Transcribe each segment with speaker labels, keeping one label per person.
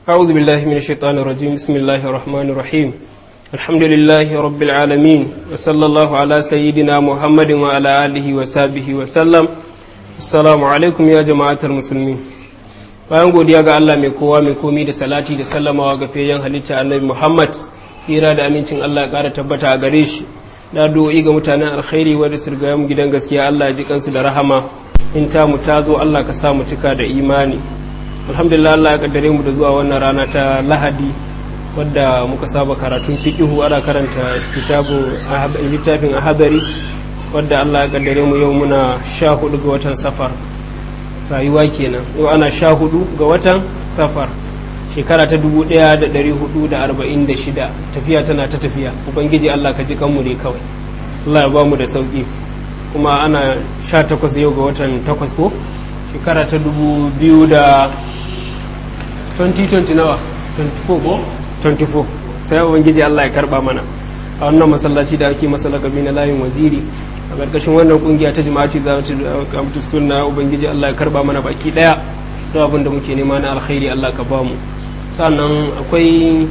Speaker 1: أعوذ بالله من الشيطان الرجيم بسم الله الرحمن الرحيم الحمد لله رب العالمين وصلى الله على سيدنا محمد وعلى آله وصحبه وسلم السلام عليكم يا جماعة المسلمين bayan godiya ga Allah mai kowa mai komi da salati da sallamawa ga fiyayyen halitta annabi Muhammad hira da amincin Allah ya ƙara tabbata a gare shi na do'i ga mutanen alkhairi wadda sirgaya mu gidan gaskiya Allah ya ji kansu da rahama in ta mu ta zo Allah ka sa mu cika da imani alhamdulillah Allah ya kaddare mu da zuwa wannan rana ta Lahadi wadda muka saba karatun fiqihu ana karanta kitabu littafin ahadari wadda Allah ya kaddare mu yau muna sha hudu ga watan safar rayuwa kenan yau ana sha hudu ga watan safar shekara ta dubu daya da dari hudu da arba'in da shida tafiya tana ta tafiya ubangiji Allah ka ji kanmu ne kawai Allah ya ba mu da sauki kuma ana sha takwas yau ga watan takwas ko shekara ta dubu biyu da 2020 nawa 24 ko 24 sai ubangiji Allah ya karba mana a wannan masallaci da ake masa lakabi na layin waziri a ƙarƙashin wannan kungiya ta jama'ati za ta kamtu sunna ubangiji Allah ya karba mana baki daya don abin da muke nema na alkhairi Allah ka bamu sannan akwai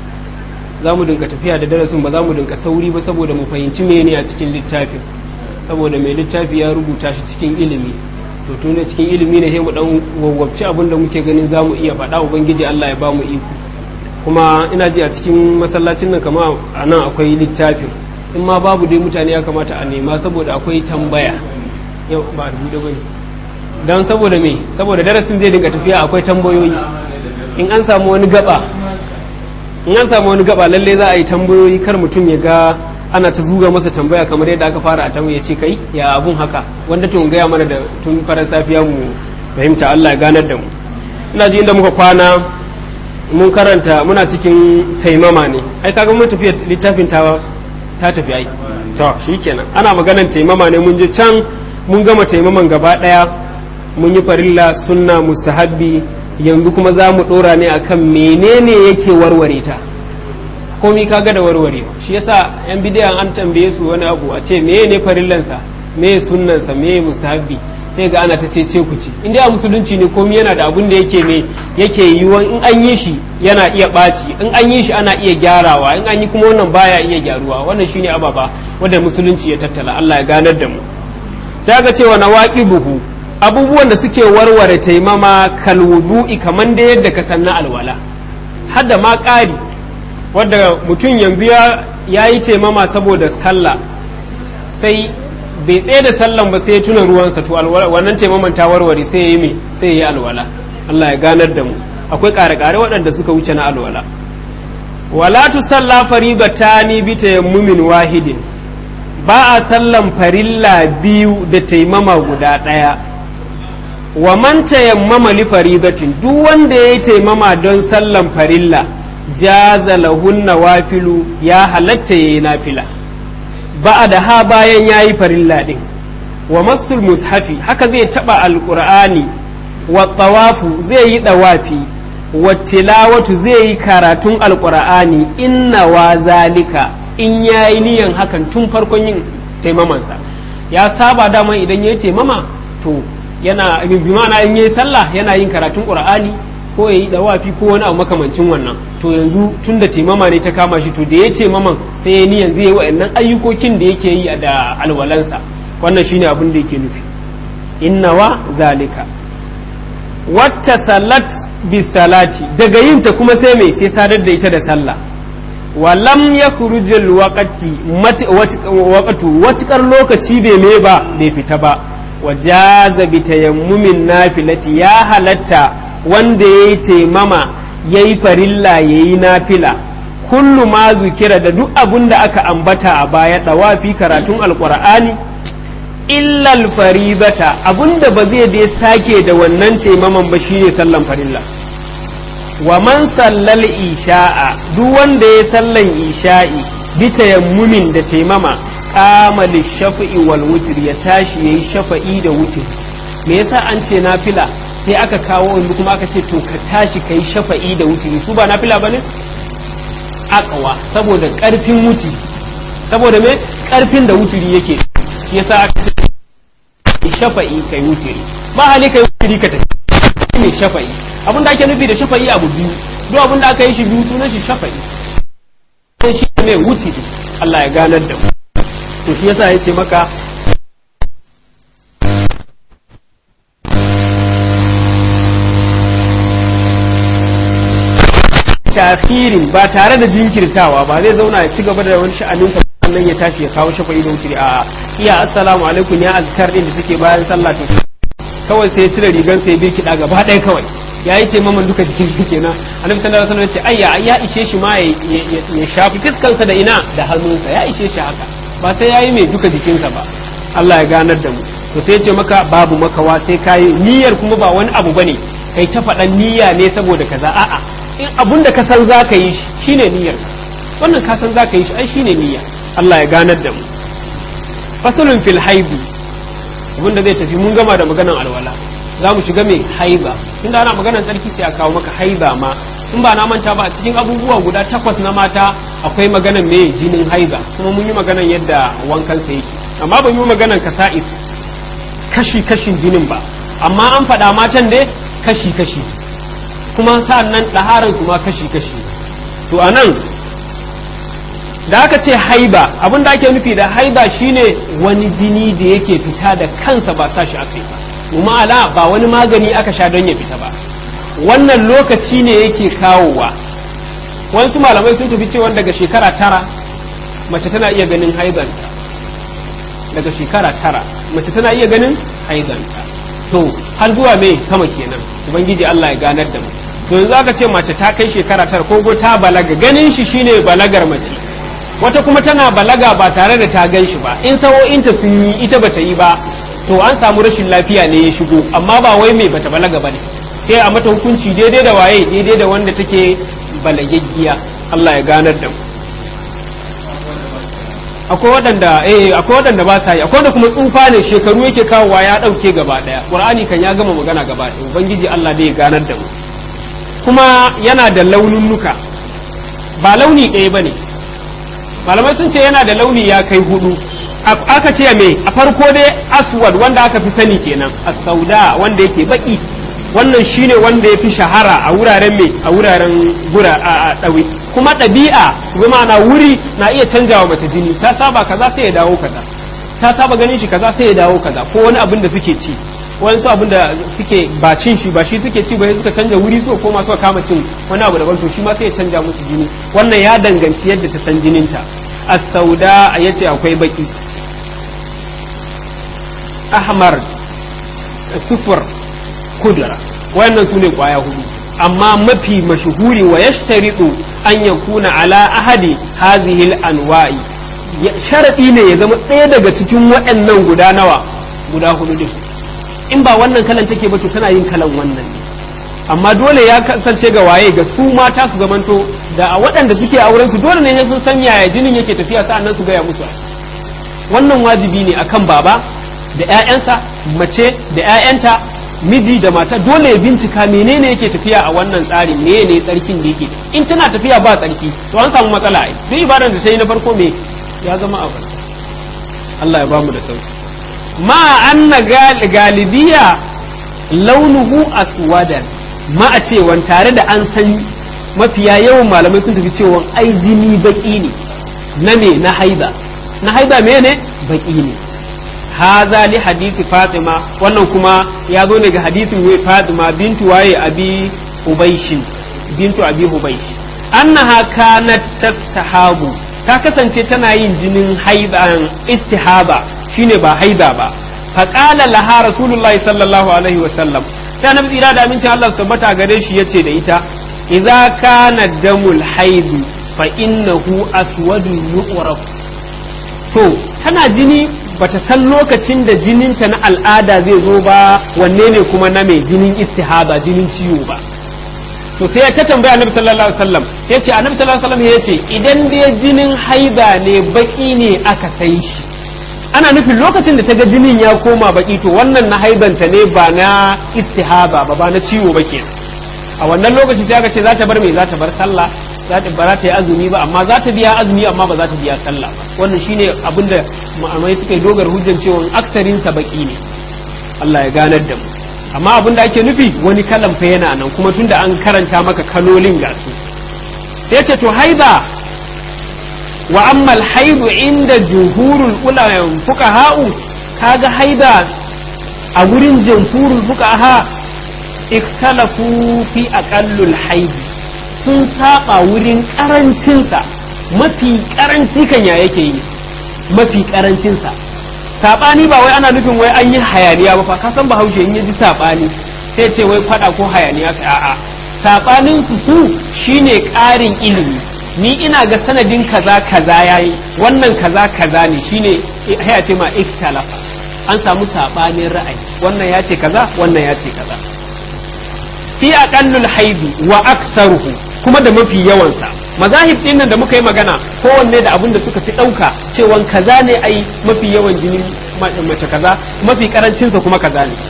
Speaker 1: za mu dinka tafiya da darasin ba za mu dinka sauri ba saboda mu fahimci mene a cikin littafin saboda mai littafi ya rubuta shi cikin ilimi to tun da cikin ilimi ne sai mu dan wawwabci abin da muke ganin za mu iya faɗa ubangiji Allah ya ba mu iko kuma ina ji a cikin masallacin nan kama a nan akwai littafin in ma babu dai mutane ya kamata a nema saboda akwai tambaya yau ba a rubuta bane don saboda me saboda darasin zai dinga tafiya akwai tambayoyi in an samu wani gaba in an samu wani gaba lalle za a yi tambayoyi kar mutum ya ga ana ta zuga masa tambaya kamar yadda aka fara a tamu ya ce kai ya abun haka wanda tun gaya mana da tun farar safiya mu fahimta Allah ya ganar da mu ina ji inda muka kwana mun karanta muna cikin taimama ne ai kaga mun tafi littafin ta ta tafi ai to shikenan ana maganan taimama ne mun je can mun gama taimaman gaba daya mun yi farilla sunna mustahabbi yanzu kuma za mu dora ne akan menene yake warware ta komi kaga da warwarewa shi yasa yan bidiyan an tambaye su wani abu a ce meye ne farillansa meye sunnansa meye mustahabbi sai ga ana ta ce ce ku ci in dai a musulunci ne komi yana da abun da yake me yake yiwuwa in an yi shi yana iya ɓaci in an yi shi ana iya gyarawa in an yi kuma wannan baya iya gyaruwa wannan shine ababa wanda musulunci ya tattala Allah ya ganar da mu sai ga cewa na buhu abubuwan da suke warware taimama kalwudu'i kaman da yadda ka san na alwala hadda ma ƙari wadda mutum yanzu ya yi taimama saboda sallah sai bai tsaye da sallan ba sai ya tuna ruwansa to wannan taimaman ta warware sai ya yi mai sai ya yi alwala Allah ya ganar da mu akwai ƙare-ƙare waɗanda suka wuce na alwala wala tu salla faridatani bi tayammumin wahidin ba a sallan farilla biyu da taimama guda ɗaya wa man tayammama li faridatin duk wanda ya yi taimama don sallan farilla jaza lahunna wafilu ya halatta yayi nafila ba da ha bayan yayi farilla din wa masul mushafi haka zai taba alqur'ani wa tawafu zai yi dawafi wa tilawatu zai yi karatun alqur'ani inna wa zalika in yayi niyan hakan tun farkon yin taimamansa ya saba dama idan yayi taimama to yana bi ma'ana in yayi sallah yana yin karatun qur'ani ko ya yi dawafi ko wani abu makamancin wannan to yanzu tun da taimama ne ta kama shi to da ya taimaman sai ya ni yanzu ya yi wa'annan ayyukokin da yake yi da alwalansa wannan shine abin da yake nufi innawa zalika wata salat bi salati daga yin ta kuma sai mai sai sadar da ita da sallah walam ya kurujil waqati waqatu watukar lokaci bai me ba bai fita ba wajaza bi tayammumin nafilati ya halatta wanda ya yi taimama ya yi farilla ya yi nafila kullu ma zukira da duk abun da aka ambata a baya ɗawafi karatun alƙur'ani illal faribata abun da ba zai dai sake da wannan taimaman ba shine sallan farilla wa man sallal isha'a duk wanda ya sallan isha'i bi tayammumin da taimama qama lishafa'i wal wutr ya tashi yayi shafa'i da wutr me yasa an ce nafila sai aka kawo wanda kuma aka ce to ka tashi kai shafa'i da wutiri su ba nafila bane akawa saboda karfin wutiri saboda me karfin da wutiri yake shi yasa aka ce shafa'i kai wutiri ba hali kai wutiri ka tafi mai shafa'i abin da ake nufi da shafa'i abu biyu duk abin da aka yi shi biyu sunan shi shafa'i sai shi ne wuce Allah ya ganar da mu to shi yasa ya ce maka tafirin ba tare da jinkirtawa ba zai zauna ya ci gaba da wani sha'aninsa sannan ya tashi ya kawo shafa'i da wuce a iya assalamu alaikum ya azkar din da take bayan sallah to kawai sai ya cire rigar sai ya bi kiɗa gaba ɗaya kawai ya yi taimaman duka jikin shi kenan annabi sallallahu alaihi wasallam ya ce ayya ya ishe shi ma ya shafi fiskansa da ina da hannunsa ya ishe shi haka ba sai ya yi mai duka jikinsa ba Allah ya ganar da mu to sai ya ce maka babu makawa sai ka yi niyyar kuma ba wani abu bane kai ta faɗan niyya ne saboda kaza a'a in abun da ka san za ka yi shi shine niyyar wannan ka san za ka yi shi ai shine niyya Allah ya ganar da mu fasalun fil haibi abinda zai tafi mun gama da maganan alwala za mu shiga mai haiba tunda ana maganar tsarki sai a kawo maka haiba ma in ba na manta ba a cikin abubuwa guda takwas na mata akwai maganar mai jinin haiba kuma mun yi maganar yadda wankan sa yake amma ban yi maganar kasa'is kashi kashin jinin ba amma an faɗa matan dai kashi kashi kuma sa'an nan ɗaharan su ma kashi kashi to a nan da aka ce haiba abin da ake nufi da haiba shine wani jini da yake fita da kansa ba sa shi aka yi ba kuma ala ba wani magani aka sha don ya fita ba wannan lokaci ne yake kawowa wasu malamai sun tafi cewa daga shekara tara mace tana iya ganin haizanta daga shekara tara mace tana iya ganin haizanta to har zuwa mai sama kenan ubangiji Allah ya ganar da mu to yanzu aka ce mace ta kai shekara tara ko ta balaga ganin shi shine balagar mace wata kuma tana balaga ba tare da ta gan shi ba in sawo'inta sun yi ita bata yi ba to an samu rashin lafiya ne ya shigo amma ba wai mai bata balaga ba ne sai a mata hukunci daidai da waye daidai da wanda take balagaggiya Allah ya ganar da mu akwai waɗanda eh akwai waɗanda ba sa yi akwai wanda kuma tsufa ne shekaru yake kawowa ya ɗauke gaba ɗaya qur'ani kan ya gama magana gaba ɗaya ubangiji Allah dai ya ganar da mu kuma yana da laununnuka ba launi ɗaya bane malamai sun ce yana da launi ya kai hudu aka ce me a farko dai aswad wanda aka fi sani kenan as-sauda wanda yake baki wannan shine wanda ya fi shahara a wuraren me a wuraren gura a ɗawi kuma ɗabi'a zama na wuri na iya canjawa mace jini ta saba kaza sai ya dawo kaza ta saba ganin shi kaza sai ya dawo kaza ko wani abin da suke ci wani su abin da suke ba cin shi ba shi suke ci ba suka canja wuri suka koma suka kama cin wani abu daban to shi ma sai ya canja musu jini wannan ya danganci yadda ta san jininta as-sauda yace akwai baki ahmar sufur kudura wannan su ne kwaya hudu amma mafi mashuhuri wa yashtaritu an yakuna ala ahadi hazihil anwa'i sharadi ne ya zama ɗaya daga cikin waɗannan guda nawa guda hudu din in ba wannan kalan take ba to tana yin kalan wannan amma dole ya kasance ga waye ga su mata su zamanto da a waɗanda suke auren su dole ne sun san yaya jinin yake tafiya sa'annan su gaya musu wannan wajibi ne akan baba da 'ya'yansa mace da 'ya'yanta miji da mata dole ya bincika menene yake tafiya a wannan tsarin me ne tsarkin da yake in tana tafiya ba tsarki to an samu matsala ai duk ibadar da ta yi na farko me ya zama abu Allah ya bamu da sauki ma anna galibiya launuhu aswadan ma a cewan tare da an san mafiya yawan malamai sun tafi cewa ai jini baki ne na me na haiba na haiba me ne baki ne haza li hadisi fatima wannan kuma ya zo ne ga hadisin fatima bintu waye abi hubaishin bintu abi hubaish annaha kanat tastahabu ta kasance tana yin jinin haiban istihaba shine ba haida ba faqala laha rasulullahi sallallahu alaihi wa sallam sai annabi tsira da amincin Allah su tabbata gare shi yace da ita idza kana damul haidu fa innahu aswadun yuqraf to tana jini bata san lokacin da jininta na al'ada zai zo ba wanne ne kuma na mai jinin istihaba jinin ciwo ba to sai ta tambaya annabi sallallahu alaihi wasallam ya ce annabi sallallahu alaihi wasallam ya ce idan dai jinin haida ne baki ne aka sai shi ana nufin lokacin da ta ga jinin ya koma baki to wannan na haidanta ne ba na istihaba ba ba na ciwo ba ke a wannan lokaci sai aka ce za ta bar me za ta bar sallah za ta bara ta yi azumi ba amma za ta biya azumi amma ba za ta biya sallah ba wannan shine abin da ma'amai suka yi dogar hujjan cewa aksarin sa baki ne Allah ya ganar da mu amma abin da ake nufi wani kalan fa yana nan kuma tunda an karanta maka kalolin ga su sai ce to haida wa ammal haidu inda jumhurul ulama fuqaha'u kaga haida a gurin jumhurul fuqaha ikhtalafu fi aqallul haidi sun saba wurin karancinsa mafi karanci kan ya yake yi mafi karancinsa sabani ba wai ana nufin wai an yi hayaniya ba fa ka san bahaushe in ji sabani sai ce wai fada ko hayaniya ka a'a sabanin su su shine karin ilimi ni ina ga sanadin kaza kaza yayi wannan kaza kaza ne shine ya ce ma ikhtalafa an samu sabanin ra'ayi wannan ya ce kaza wannan ya ce kaza fi aqallul haidi wa aksaruhu kuma da mafi yawansa mazahib din nan da muka yi magana kowanne da abin da suka fi ɗauka cewa kaza ne ai mafi yawan jini mace kaza mafi karancinsa kuma kaza ne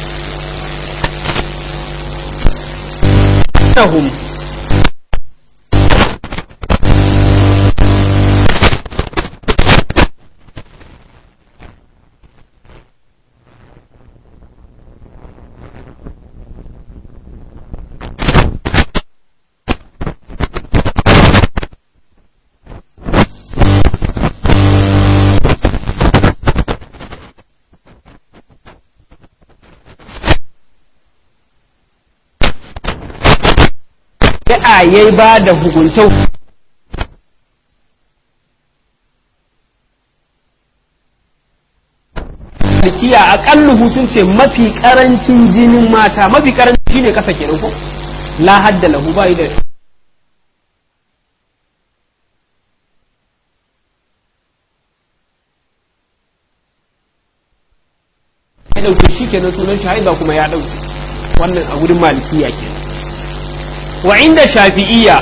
Speaker 1: shari'a ya ba da hukuncin Malkiya aƙalluhu sun ce mafi ƙarancin jinin mata mafi ƙarancin shine kasa kenan ko la hadda lahu ba da ya ɗauke shi kenan sunan shahida kuma ya ɗauke wannan a wurin malikiya kenan wa inda shafi'iyya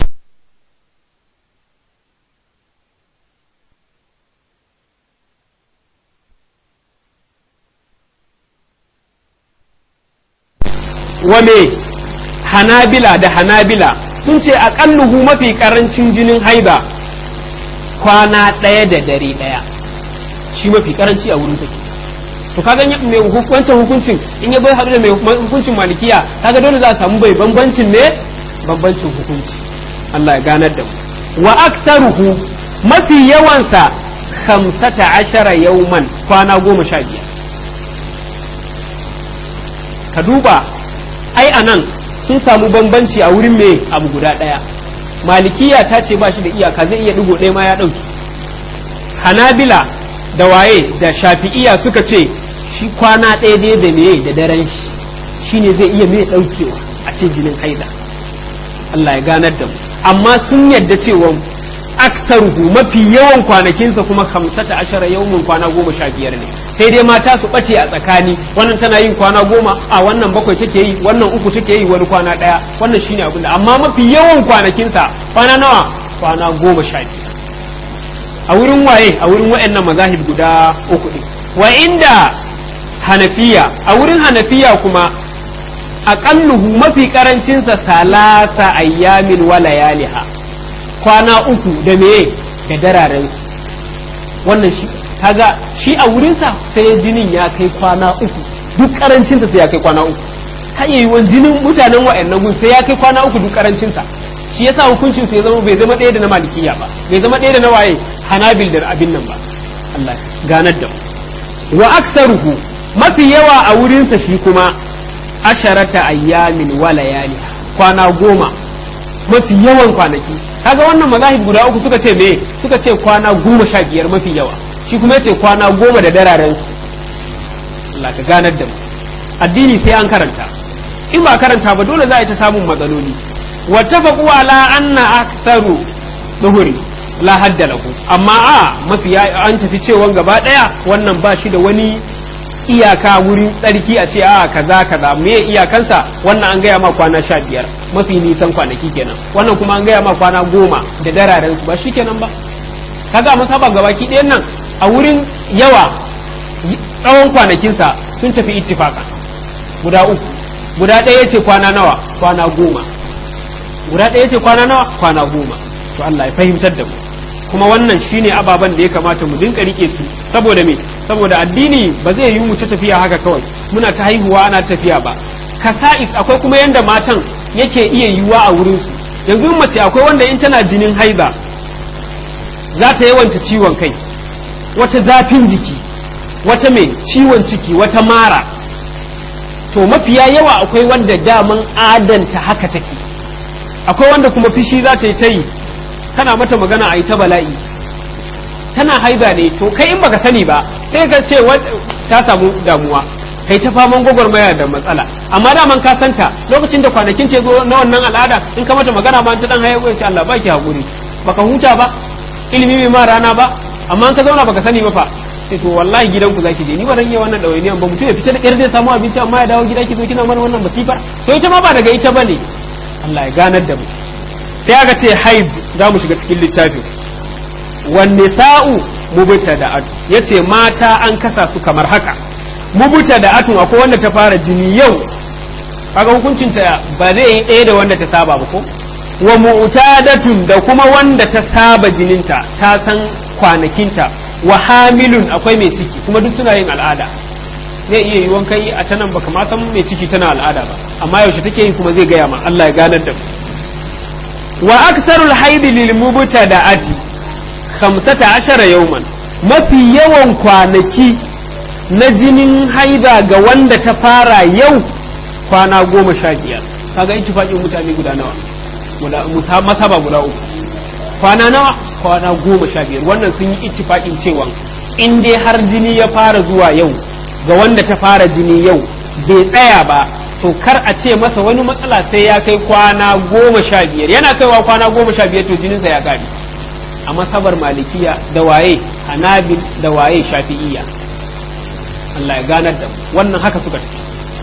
Speaker 1: wa me hanabila da hanabila sun ce aƙalluhu mafi ƙarancin jinin haida kwana ɗaya da dare ɗaya shi mafi ƙaranci a wurin sake to kaga mai wancan hukuncin in ya bai haɗu da mai hukuncin malikiya kaga dole za a samu bai bambancin ne bambancin hukunci Allah ya ganar da mu wa aktaruhu mafi yawansa khamsata ashara yauman kwana goma sha biyar ka duba ai anan sun samu bambanci a wurin me abu guda ɗaya malikiya ta ce ba shi da iyaka zai iya ɗigo ɗaya ma ya ɗauki hanabila da waye da shafi'iya suka ce shi kwana ɗaya dai da meye da daren shi shine zai iya mai ɗaukewa a ce jinin haida Allah ya ganar da mu amma sun yadda cewa aksaruhu mafi yawan kwanakinsa kuma hamsata ashara yawmin kwana goma sha biyar ne sai dai mata su ɓace a tsakani wannan tana yin kwana goma a wannan bakwai take yi wannan uku take yi wani kwana ɗaya wannan shine abin da amma mafi yawan kwanakinsa kwana nawa kwana goma sha biyar a wurin waye a wurin waɗannan mazahib guda uku ɗin wa inda hanafiya a wurin hanafiya kuma aƙalluhu mafi ƙarancinsa salasa ayyamin wa layaliha kwana uku da meye da dararensu wannan shi kaga shi a wurinsa sai jinin ya kai kwana uku duk ƙarancinsa sai ya kai kwana uku har yi wani jinin mutanen wa'annan gun sai ya kai kwana uku duk ƙarancinsa shi yasa hukuncin su ya zama bai zama ɗaya da na malikiya ba bai zama ɗaya da na waye hanabil da abin nan ba Allah ganar da mu wa aksaruhu mafi yawa a wurinsa shi kuma asharata ayyamin wa layali kwana goma mafi yawan kwanaki kaga wannan mazahib guda uku suka ce me suka ce kwana goma sha biyar mafi yawa shi kuma yace kwana goma da dararen su Allah ka ganar da mu addini sai an karanta in ba karanta ba dole za a ta samun matsaloli wattafaqu ala anna aktharu duhuri la hadda lahu amma a mafi an tafi cewa gaba daya wannan ba shi da wani iyaka wurin tsarki a ce a kaza kaza me iyakansa wannan an gaya ma kwana sha biyar mafi nisan kwanaki kenan wannan kuma an gaya ma kwana goma da dararen su ba shi kenan ba kaga masaba gabaki ɗayan nan a wurin yawa tsawon kwanakinsa sun tafi ittifaka guda uku guda ɗaya ce kwana nawa kwana goma guda ɗaya ce kwana nawa kwana goma to Allah ya fahimtar da mu kuma wannan shine ababen da ya kamata mu dinka rike su saboda me saboda addini ba zai yi mu ta tafiya haka kawai muna ta haihuwa ana tafiya ba kasa'is akwai kuma yanda matan yake iya yiwuwa a wurinsu yanzu mace akwai wanda in tana jinin haiza za ta yawanta ciwon kai wata zafin jiki wata mai ciwon ciki wata mara to mafiya yawa akwai wanda daman adanta haka take akwai wanda kuma fishi za ta yi ta yi kana mata magana a yi ta bala'i tana haiza ne to kai in baka sani ba sai ka ce ta samu damuwa kai ta faman gwagwarmaya da matsala amma daman ka santa lokacin da kwanakin ce zo na wannan al'ada in ka mata magana ma ta dan haye ko Allah baki hakuri baka huta ba ilimi bai ma rana ba amma in ka zauna baka sani ba fa sai to wallahi gidanku zaki je ni ba zan iya wannan dawainiyan ba mutum ya fita da ƙyar zai samu abinci amma ya dawo gida ki zo kina mana wannan basifar to ita ma ba daga ita bane Allah ya ganar da mu sai aka ce haid za mu shiga cikin littafin wanne sa'u mubuta da atu yace mata an kasa su kamar haka mubuta da atun akwai wanda ta fara jini yau kaga hukuncin ta ba zai yi ɗaya da wanda ta saba ba ko wa mu'tadatun da kuma wanda ta saba jininta ta san kwanakinta wa hamilun akwai mai ciki kuma duk suna yin al'ada zai iya yi wanka yi a ta nan baka ma san mai ciki tana al'ada ba amma yaushe take yi kuma zai gaya ma Allah ya ganar da mu wa aksarul haidi lil mubtada'ati khamsata ashara yawman mafi yawan kwanaki na jinin haida ga wanda ta fara yau kwana goma sha biyar kaga ittifaqin mutane guda nawa guda masaba guda uku kwana nawa kwana goma sha biyar wannan sun yi ittifaqin cewa in dai har jini ya fara zuwa yau ga wanda ta fara jini yau bai tsaya ba to kar a ce masa wani matsala sai ya kai kwana goma sha biyar yana kaiwa kwana goma sha biyar to jininsa ya kare a masabar malikiya da waye hanabil da waye shafi'iyya Allah ya ganar da wannan haka suka tafi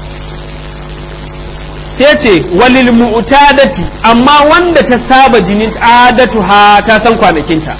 Speaker 1: sai ce walil mu'tadati amma wanda ta saba jinin adatu ha ta san kwanakinta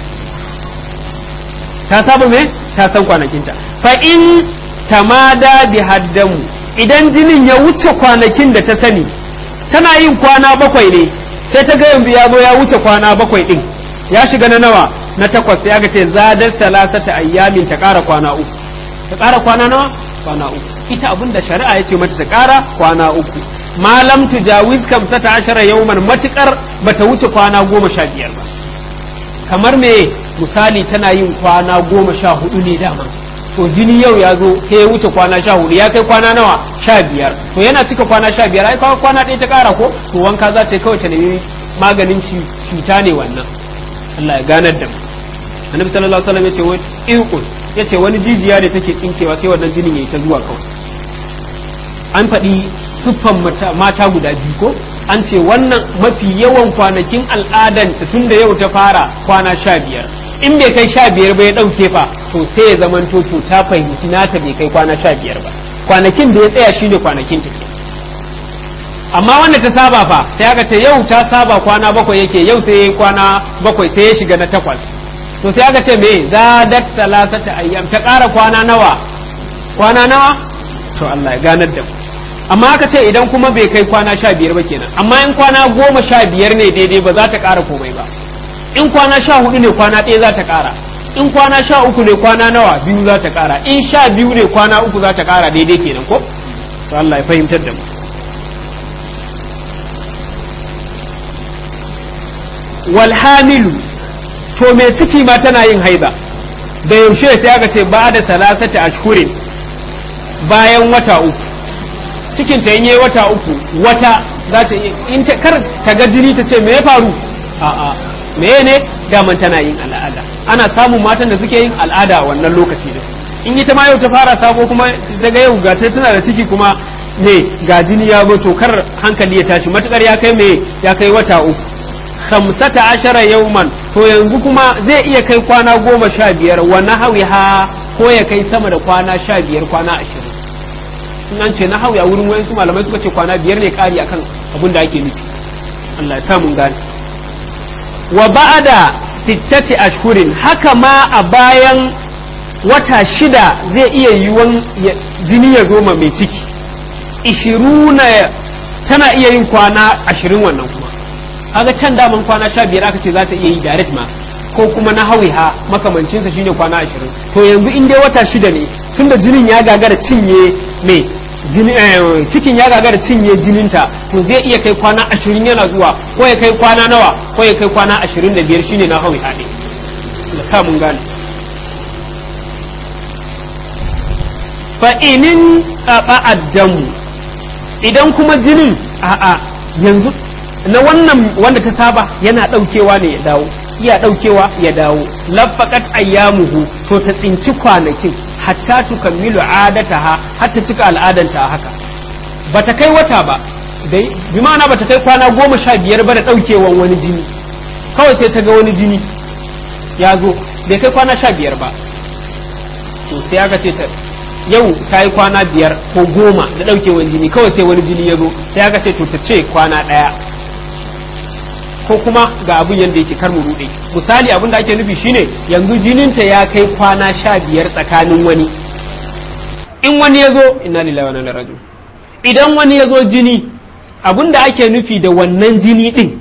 Speaker 1: ta saba me ta san kwanakinta fa in tamada bi haddamu idan jinin ya wuce kwanakin da ta sani tana yin kwana bakwai ne sai ta ga yanzu ya zo ya wuce kwana bakwai din ya shiga na nawa na takwas ya ga ce zadar salasata ayyamin ta ƙara kwana uku ta ƙara kwana nawa kwana uku ita abin da shari'a ya ce mata ta ƙara kwana uku malam tujawiz kamsata ashara yauman matukar bata wuce kwana goma sha biyar ba kamar me misali tana yin kwana goma sha hudu ne dama to jini yau ya zo sai ya wuce kwana sha hudu ya kai kwana nawa sha biyar to yana cika kwana sha biyar ai kawai kwana ɗaya ta ƙara ko to wanka za ta yi kawai ta nemi maganin cuta ne wannan Allah ya ganar da mu annabi sallallahu alaihi wasallam yace wai iqul yace wani jijiya da take tsinkewa sai wannan jinin yayi ta zuwa kawai an faɗi siffan mata guda biyu ko an ce wannan mafi yawan kwanakin al'adanta tun da yau ta fara kwana sha biyar in bai kai sha biyar ba ya ɗauke fa to sai ya zaman to ta fahimci nata bai kai kwana sha biyar ba kwanakin da ya tsaya shine kwanakin ta ke amma wanda ta saba fa sai aka ce yau ta saba kwana bakwai yake yau sai ya kwana bakwai sai ya shiga na takwas to sai aka ce me zadat salasata ayyam ta ƙara kwana nawa kwana nawa to Allah ya ganar da mu amma aka ce idan kuma bai kai kwana sha biyar ba kenan amma in kwana goma sha biyar ne daidai ba za ta ƙara komai ba in kwana sha hudu ne kwana ɗaya za ta ƙara in kwana sha uku ne kwana nawa biyu za ta ƙara in sha biyu ne kwana uku za ta ƙara daidai kenan ko to Allah ya fahimtar da mu walhamilu to mai ciki ma tana yin haiza da yaushe sai aka ce ba da salasati ashhurin bayan wata uku cikin ta yi wata uku wata za ta in ta kar ta ga jini ta ce me ya faru a'a me ne daman tana yin al'ada ana samun matan da suke yin al'ada a wannan lokaci da in ita ma yau ta fara sabo kuma daga yau ga ta tana da ciki kuma ne ga jini ya zo to kar hankali ya tashi matukar ya kai me ya kai wata uku khamsata ashara yauman to yanzu kuma zai iya kai kwana goma sha biyar wa nahawiha ko ya kai sama da kwana sha biyar kwana ashirin in an ce nahawi a wurin wayansu malamai suka ce kwana biyar ne kari akan abin da ake nufi Allah ya samu gane wa ba'ada sittati ashhurin haka ma a bayan wata shida zai iya yiwuwan jini ya zo ma mai ciki ishiruna tana iya yin kwana ashirin wannan kuma kaga can daman kwana sha biyar aka ce za ta iya yi direct ma ko kuma na hawiha makamancinsa shine kwana ashirin to yanzu in dai wata shida ne tunda jinin ya gagara cinye me cikin ya gagara cinye jininta to zai iya kai kwana ashirin yana zuwa ko ya kai kwana nawa ko ya kai kwana ashirin da biyar shine na hawi haɗe da samun gane fa'inin addamu idan kuma jinin a'a yanzu na wannan wanda ta saba yana ɗaukewa ne ya dawo iya ɗaukewa ya dawo laffaƙat ayyamuhu to ta tsinci kwanakin hatta tukammilu adataha hatta cika al'adanta haka bata kai wata ba dai bi ma'ana bata kai kwana goma sha biyar ba da ɗaukewan wani jini kawai sai ta ga wani jini ya zo bai kai kwana sha biyar ba to sai aka ce ta yau ta yi kwana biyar ko goma da ɗaukewan jini kawai sai wani jini ya zo sai aka ce to ta ce kwana ɗaya ko kuma ga abin yadda yake kar mu rude misali abin da ake nufi shine yanzu jininta ya kai kwana sha biyar tsakanin wani in wani ya zo inna lillahi wa inna ilaihi raji'un idan wani ya zo jini abin da ake nufi da wannan jini din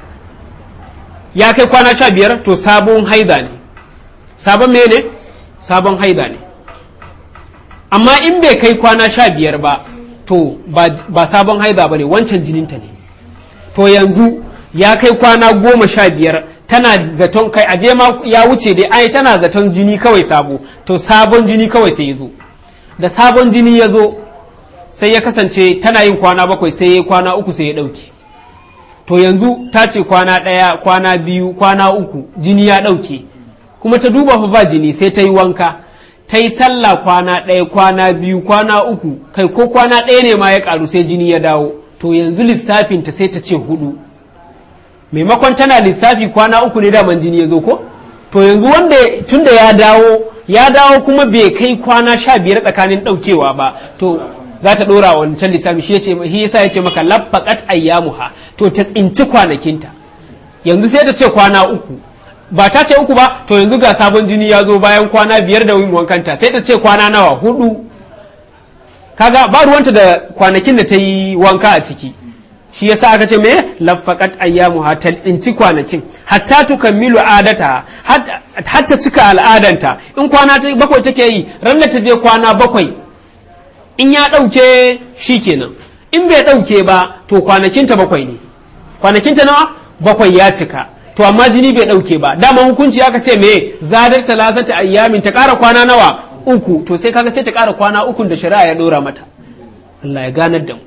Speaker 1: ya kai kwana sha biyar to sabon haida ne sabon mene sabon haida ne amma in bai kai kwana sha biyar ba to ba sabon haida ba ne wancan jininta ne to yanzu ya kai kwana goma sha biyar tana zaton kai aje ma ya wuce dai ai tana zaton jini kawai sabo to sabon jini kawai sai ya zo da sabon jini ya zo sai ya kasance tana yin kwana bakwai sai ya kwana uku sai ya ɗauke to yanzu ta ce kwana ɗaya kwana biyu kwana uku jini ya ɗauke kuma ta duba fa ba jini sai ta yi wanka ta yi sallah kwana ɗaya kwana biyu kwana uku kai ko kwana ɗaya ne ma ya ƙaru sai jini ya dawo to yanzu lissafinta sai ta ce hudu maimakon tana lissafi kwana uku ne daman jini ya zo ko to yanzu wanda tunda ya dawo ya dawo kuma bai kai kwana sha biyar tsakanin ɗaukewa ba to za ta ɗora wancan lissafi shi shi yasa ya ce maka laffaqat ayyamuha to ta tsinci kwanakinta yanzu sai ta ce kwana uku ba ta ce uku ba to yanzu ga sabon jini ya zo bayan kwana biyar da yin wankanta sai ta ce kwana nawa hudu kaga ba ruwanta da kwanakin da ta yi wanka a ciki shi yasa aka ce me laffaqat ayyamuha ta tsinci kwanakin hatta tukammilu adata hatta cika al'adanta in kwana bakwai take yi ran da ta je kwana bakwai in ya ɗauke shi kenan in bai ɗauke ba to kwanakinta bakwai ne kwanakinta nawa bakwai ya cika to amma jini bai ɗauke ba dama hukunci aka ce me zadar salasata ayyamin ta ƙara kwana nawa uku to sai kaga sai ta ƙara kwana ukun da shari'a ya ɗora mata Allah ya ganar da mu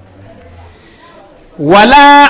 Speaker 1: wala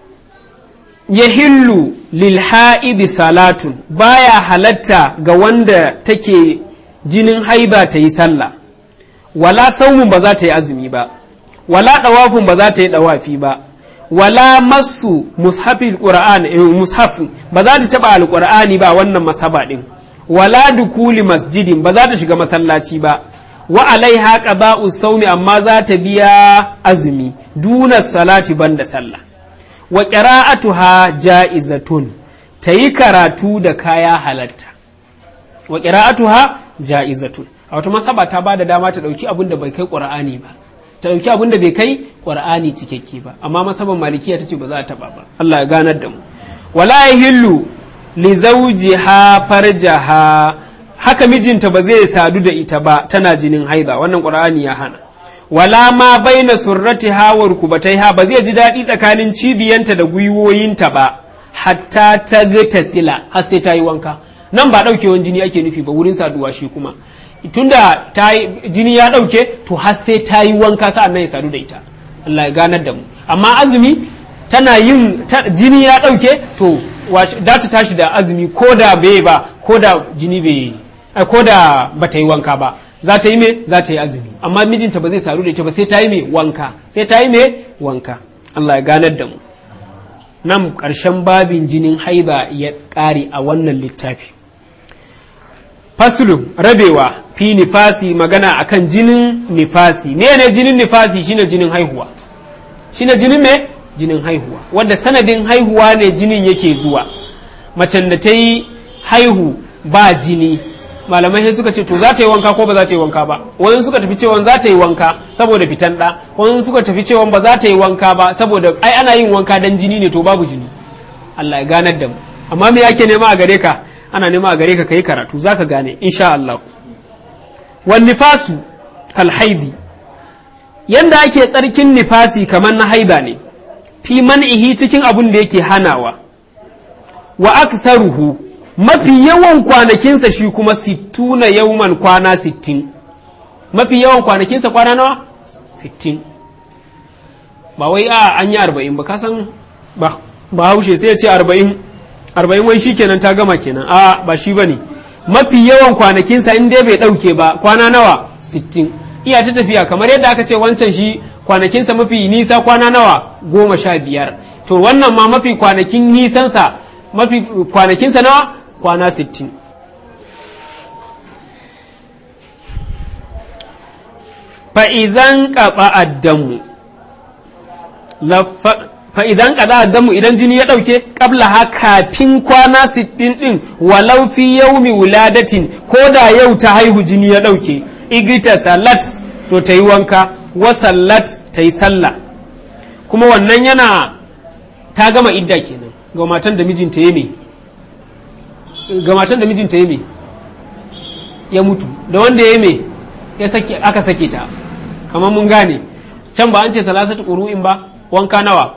Speaker 1: yahillu lil ha'idi salatun baya halatta ga wanda take jinin haiba ta yi sallah wala saumun ba za ta yi azumi ba wala ɗawafin ba za ta yi ɗawafi ba wala masu mushafin qur'an mushafin ba za ta taɓa alƙur'ani ba wannan masaba ɗin wala dukuli masjidin ba za ta shiga masallaci ba wa alaiha qada'u saumi amma za ta biya azumi duna salati banda sallah wa qira'atuha ja'izatun ta yi karatu da kaya halatta wa qira'atuha ja'izatun a wata masaba ta ba da dama ta ɗauki abin da bai kai ƙur'ani ba ta ɗauki abin da bai kai ƙur'ani cikakke ba amma masaban malikiya ta ce ba za a taɓa ba Allah ya ganar da mu wala yahillu li zawjiha farjaha haka mijinta ba zai sadu da ita ba tana jinin haida wannan ƙur'ani ya hana wala ma baina surratiha wa rukubataiha ba zai ji daɗi tsakanin cibiyanta da gwiwoyinta ba hatta ta ga tasila har sai ta yi wanka nan ba ɗaukewan jini ake nufi ba wurin saduwa shi kuma tunda ta jini ya ɗauke to har sai ta yi wanka sa'an nan ya sadu da ita Allah ya ganar da mu amma azumi tana yin jini ya ɗauke to da ta tashi da azumi ko da bai ba ko da jini bai ko da ba ta yi wanka ba za ta yi me za ta yi azumi amma mijinta ba zai sadu da ita ba sai ta yi me wanka sai ta yi me wanka Allah ya ganar da mu nan ƙarshen babin jinin haiba ya ƙare a wannan littafi fasulun rabewa fi nifasi magana akan jinin nifasi ne ne jinin nifasi shine jinin haihuwa shine jinin me jinin haihuwa wanda sanadin haihuwa ne jinin yake zuwa macen da ta yi haihu ba jini malamai sai suka ce to za ta yi wanka ko ba za ta yi wanka ba wani suka tafi cewa za ta yi wanka saboda fitan ɗa wani suka tafi cewa ba za ta yi wanka ba saboda ai ana yin wanka dan jini ne to babu jini Allah ya ganar da mu amma me yake nema a gare ka ana nema a gare ka kai karatu zaka gane insha Allah wan nifasu kal haidi yanda ake tsarkin nifasi kamar na haida ne fi man'ihi cikin abun da yake hanawa wa aktharuhu mafi yawan kwanakinsa shi kuma sittuna yauman kwana sittin mafi yawan kwanakinsa kwana nawa sittin ba wai a an yi arba'in ba kasan ba ba haushe sai ya ce arba'in arba'in wai shi kenan ta gama kenan a ba shi ba ne mafi yawan kwanakinsa in dai bai ɗauke ba kwana nawa sittin iya ta tafiya kamar yadda aka ce wancan shi kwanakinsa mafi nisa kwana nawa goma sha biyar to wannan ma mafi kwanakin nisansa mafi kwanakinsa nawa kwana sittin fa'izan ƙaɓa addamu fa'izan ƙaɗa addamu idan jini ya ɗauke ƙabla ha kafin kwana sittin ɗin walau fi yaumi wuladatin ko da yau ta haihu jini ya ɗauke igita salat to ta yi wanka wa sallat ta yi sallah kuma wannan yana ta gama idda kenan ga matan da mijinta ya me ga matan da mijinta ya me ya mutu da wanda ya me ya sake aka sake ta kamar mun gane can ba an ce salasatu ƙuru'in ba wanka nawa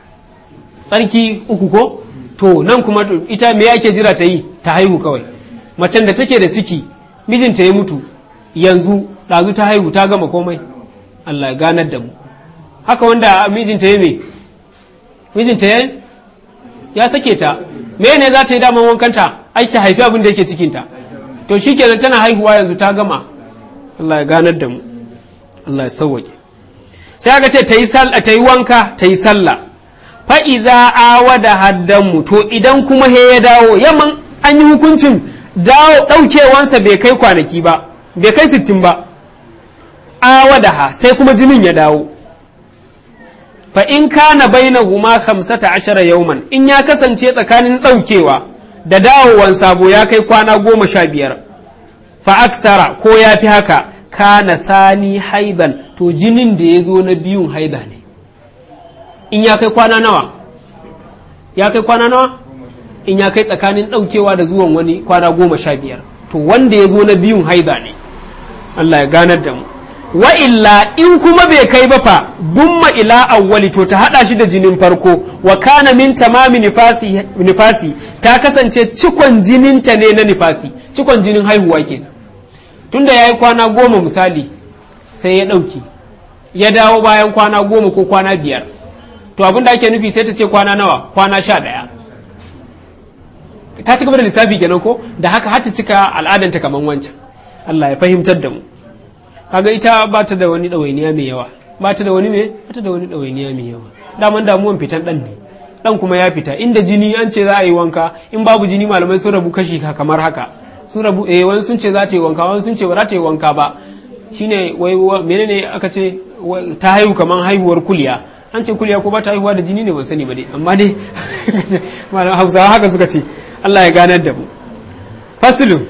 Speaker 1: tsarki uku ko to nan kuma ita me ake jira ta yi ta haihu kawai macen da take da ciki mijinta ya mutu yanzu ɗazu ta haihu ta gama komai Allah ya ganar da mu haka wanda mijinta ya me mijinta ya ya sake ta me ne za ta yi daman wankanta ai ta haifi abin da yake cikinta to shikenan tana haihuwa yanzu ta gama Allah ya ganar da mu Allah ya sauwake sai aka ce ta yi wanka ta yi sallah fa'iza awa da haddanmu to idan kuma he ya dawo yamman an yi hukuncin dawo ɗaukewansa bai kai kwanaki ba bai kai sittin ba awa da ha sai kuma jinin ya dawo fa in kana baina huma hamsata ashara yauman in ya kasance tsakanin ɗaukewa da dawowan sabo ya kai kwana goma sha biyar fa aksara ko ya fi haka kana sani haidan to jinin da ya zo na biyun haida ne in ya kai kwana nawa ya kai kwana nawa in ya kai tsakanin ɗaukewa da zuwan wani kwana goma sha biyar to wanda ya zo na biyun haida ne Allah ya ganar da mu wa illa in kuma bai kai ba fa dumma ila awwali to ta hada shi da jinin farko wa kana min tamami nifasi, nifasi ta kasance cikon jininta ne na nifasi cikon jinin haihuwa kenan tunda ya yi kwana goma misali sai ya ɗauki ya dawo bayan kwana goma ko kwana biyar to abin da ake nufi sai ta ce kwana nawa kwana sha ɗaya ta ci gaba da lissafi kenan ko da haka har ta cika al'adanta kamar wancan Allah ya fahimtar da mu kaga ita ba ta da wani ɗawainiya mai yawa ba ta da wani me ba ta da wani ɗawainiya mai yawa daman damuwan fitan ɗan ne ɗan kuma ya fita inda jini an ce za a yi wanka in babu jini malamai sun rabu kashi kamar haka sun rabu eh wani sun ce za ta yi wanka wani sun ce ba za ta yi wanka ba shine wai menene aka ce ta haihu kaman haihuwar kuliya an ce kuliya ko ba ta haihuwa da jini ne ban sani ba dai amma dai malam hausawa haka suka ce Allah ya ganar da mu fasilun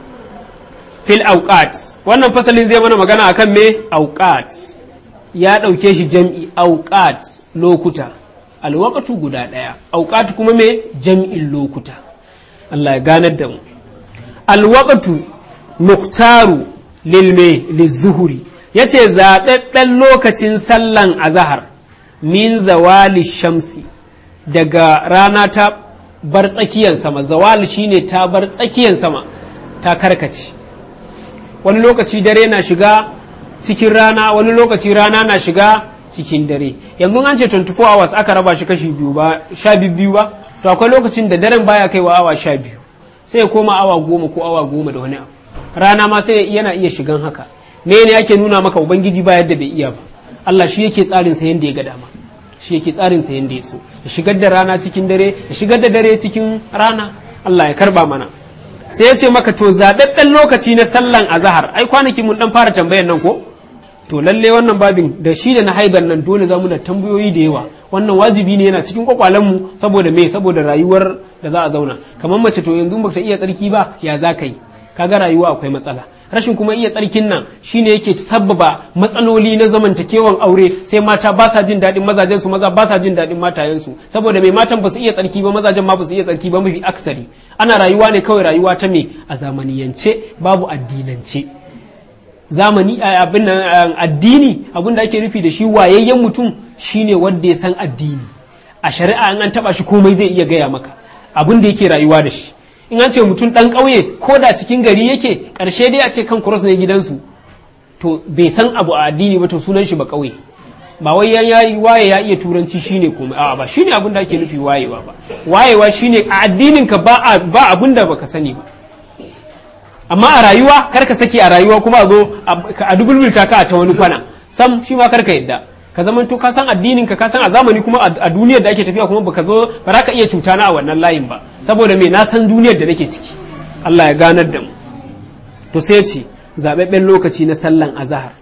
Speaker 1: fil auqat wannan fasalin zai mana magana akan me auqat ya ɗauke shi jam'i auqat lokuta alwaqatu guda ɗaya auqat kuma me jam'in lokuta Allah ya ganar da mu alwaqatu muhtaru lilme lizuhuri yace zaɓaɓɓen lokacin sallan azahar min zawali shamsi daga rana ta bar tsakiyar sama zawal shine ta bar tsakiyar sama ta karkace wani lokaci dare na shiga cikin rana wani lokaci rana na shiga cikin dare yanzu an ce 24 hours aka raba shi kashi biyu ba sha biyu ba to akwai lokacin da daren baya kaiwa awa sha biyu sai ya koma awa goma ko awa goma da wani abu rana ma sai yana iya shigan haka me ne ake nuna maka ubangiji ba yadda bai iya ba Allah shi yake tsarin sa yanda ya ga dama shi yake tsarin sa yanda ya so ya shigar da rana cikin dare ya shigar da dare cikin rana Allah ya karba mana sai ya ce maka to zaɓaɓɓen lokaci na sallan azahar ai kwanaki mun dan fara tambayan nan ko to lalle wannan babin da shi da na haidar nan dole za mu da tambayoyi da yawa wannan wajibi ne yana cikin mu saboda me saboda rayuwar da za a zauna kamar mace to yanzu baka iya tsarki ba ya za ka yi kaga rayuwa akwai matsala rashin kuma iya tsarkin nan shine yake sabbaba matsaloli na zamantakewan aure sai mata ba sa jin daɗin mazajen su maza ba sa jin daɗin matayen su saboda mai matan ba su iya tsarki ba mazajen ma ba su iya tsarki ba mafi aksari ana rayuwa ne kawai rayuwa ta me a zamaniyance babu addinance zamani abin addini abin da ake nufi da shi wayayyen mutum shine wanda ya san addini a shari'a in an taba shi komai zai iya gaya maka abin da yake rayuwa da shi in an ce mutum dan ƙauye ko da cikin gari yake ƙarshe dai a ce kan cross ne gidansu to bai san abu a addini ba to sunan shi ba ƙauye ba wai ya yi waye ya iya turanci shine komai a'a ba shine abin da ake nufi wayewa ba wayewa shine a addinin ka ba ba abin da baka sani ba amma a rayuwa kar ka saki a rayuwa kuma a zo a dubulbulta ka ta wani kwana sam shi ma kar ka yadda ka zama to ka san addinin ka ka san a zamani kuma a duniyar da ake tafiya kuma baka zo ba za ka iya cuta na a wannan layin ba saboda me na san duniyar da nake ciki Allah ya ganar da mu to sai ce zababben lokaci na sallan azhar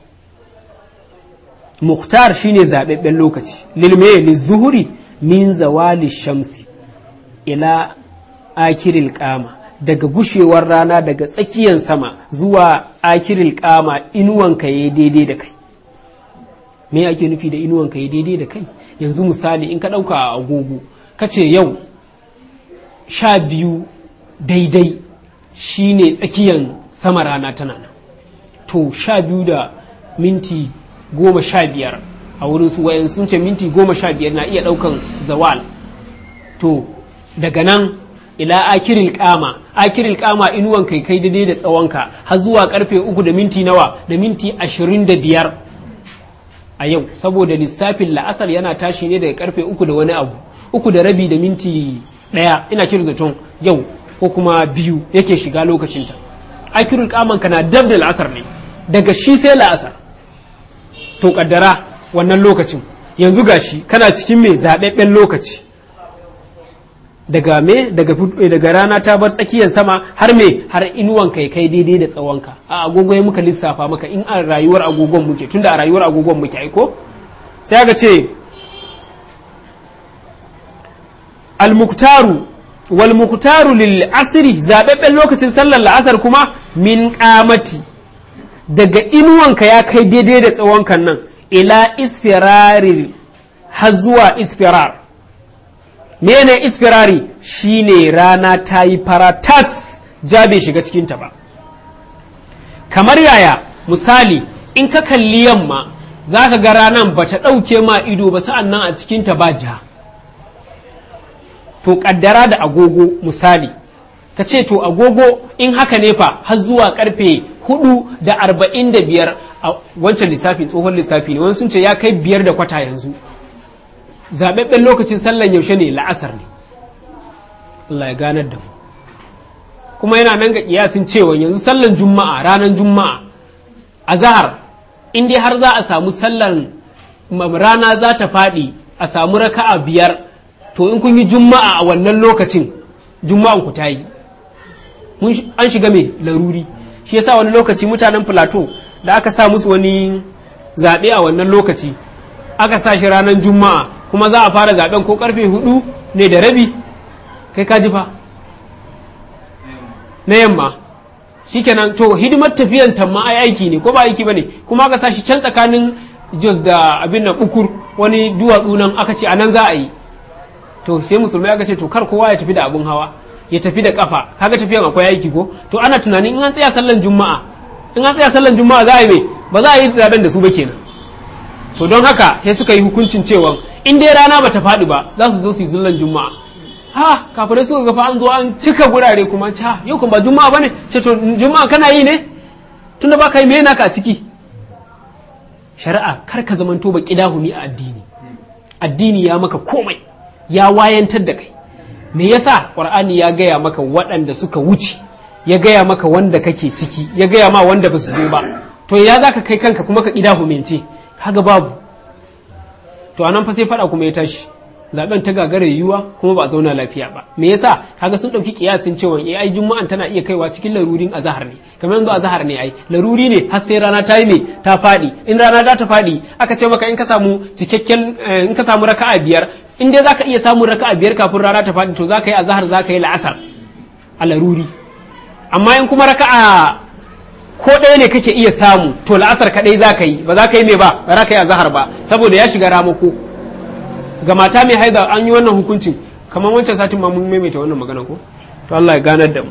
Speaker 1: Mukhtar shine zababben lokaci lilme lizuhuri min zawali shamsi ila akiril qama daga gushewar rana daga tsakiyar sama zuwa akiril kama inuwanka ya daidai da kai me ake nufi da inuwanka ya daidai da kai yanzu misali in ka ɗauka a agogo ka ce yau sha biyu daidai shine tsakiyar sama rana tana nan to sha biyu da minti goma sha biyar a wurin su wayan sun ce minti goma sha biyar na iya ɗaukan zawal to daga nan ila akiril kama akiril kama inuwan kai kai daidai da tsawonka har zuwa karfe uku da minti nawa da minti ashirin da biyar a yau saboda lissafin la'asar yana tashi ne daga karfe uku da wani abu uku da rabi da minti ɗaya ina kira zaton yau ko kuma biyu yake shiga lokacinta akiril kaman ka na dab da la'asar ne daga shi sai la'asar to kaddara wannan lokacin yanzu gashi kana cikin mai zaɓaɓɓen lokaci daga me daga daga rana ta bar tsakiyar sama har me har inuwan kai kai daidai da tsawonka a agogo ya muka lissafa maka in a rayuwar agogon muke tunda a rayuwar agogon muke aiko sai aka ce al-muktaru wal muktaru lil asri zababben lokacin sallar la'asar kuma min qamati daga inuwanka ya kai daidai da tsawonkan nan ila isfirari har zuwa isfirar mene isfirari shine rana ta yi faratas ja bai shiga cikinta ba kamar yaya misali in ka kalli yamma za ka ga ranan ba ta ɗauke ma ido ba sa'an nan a cikinta ba ja to ƙaddara da agogo misali ka ce to agogo in haka ne fa har zuwa karfe hudu da arba'in da biyar a wancan lissafin tsohon lissafi ne wani sun ce ya kai biyar da kwata yanzu zaɓaɓɓen lokacin sallan yaushe ne la'asar ne Allah ya ganar da mu kuma yana nan ga kiyasin cewa yanzu sallan juma'a ranar juma'a a zahar in dai har za a samu sallan rana za ta faɗi a samu raka'a biyar to in kun yi juma'a a wannan lokacin juma'an ku ta yi an shiga mai laruri shi yasa wani lokaci mutanen plateau da aka sa musu wani zaɓe a wannan lokaci aka sa shi ranar juma'a kuma za a fara zaɓen ko karfe hudu ne da rabi kai ka ji fa na yamma shikenan to hidimar tafiyan tamma ai aiki ne ko ba aiki bane kuma aka sa shi can tsakanin jos da abin nan ukur wani duwatsu nan aka ce a nan za a yi to sai musulmai aka ce to kar kowa ya tafi da abun hawa ya tafi da kafa kaga tafiyan akwai aiki ko to ana tunanin in an tsaya sallan juma'a in an tsaya sallan juma'a za a yi me ba za a yi zaben da su ba kenan to don haka sai suka yi hukuncin cewa in dai rana ba ta faɗi ba za su zo su yi zullan juma'a ha kafirai suka ga fa an zo an cika gurare kuma ca yau kuma ba juma'a bane ce to juma'a kana yi ne tunda ba ka yi me naka a ciki shari'a kar ka zamanto ba kidahumi a addini addini ya maka komai ya wayantar da kai me yasa qur'ani ya gaya maka waɗanda suka wuce ya gaya maka wanda kake ciki ya gaya ma wanda ba su zo ba to ya za ka kai kanka kuma ka ƙida humince kaga babu to anan fa sai faɗa kuma ya tashi zaben ta gagara yiwuwa kuma ba a zauna lafiya ba me yasa kaga sun ɗauki kiyasin cewa eh ai juma'an tana iya kaiwa cikin larurin azahar ne kamar yanzu azahar ne ai laruri ne har sai rana ta yi me ta faɗi in rana za ta faɗi aka ce maka in ka samu cikakken in ka samu raka'a biyar in dai zaka iya samun raka'a biyar kafin rana ta faɗi to zaka yi azahar zaka yi la'asar a laruri amma in kuma raka'a ko ɗaya ne kake iya samu to la'asar kaɗai za ka yi ba za ka yi mai ba ba za ka yi azahar ba saboda ya shiga ramako ga mata mai haida an yi wannan hukuncin kamar wancan satin ma mun maimaita wannan magana ko to Allah ya ganar da mu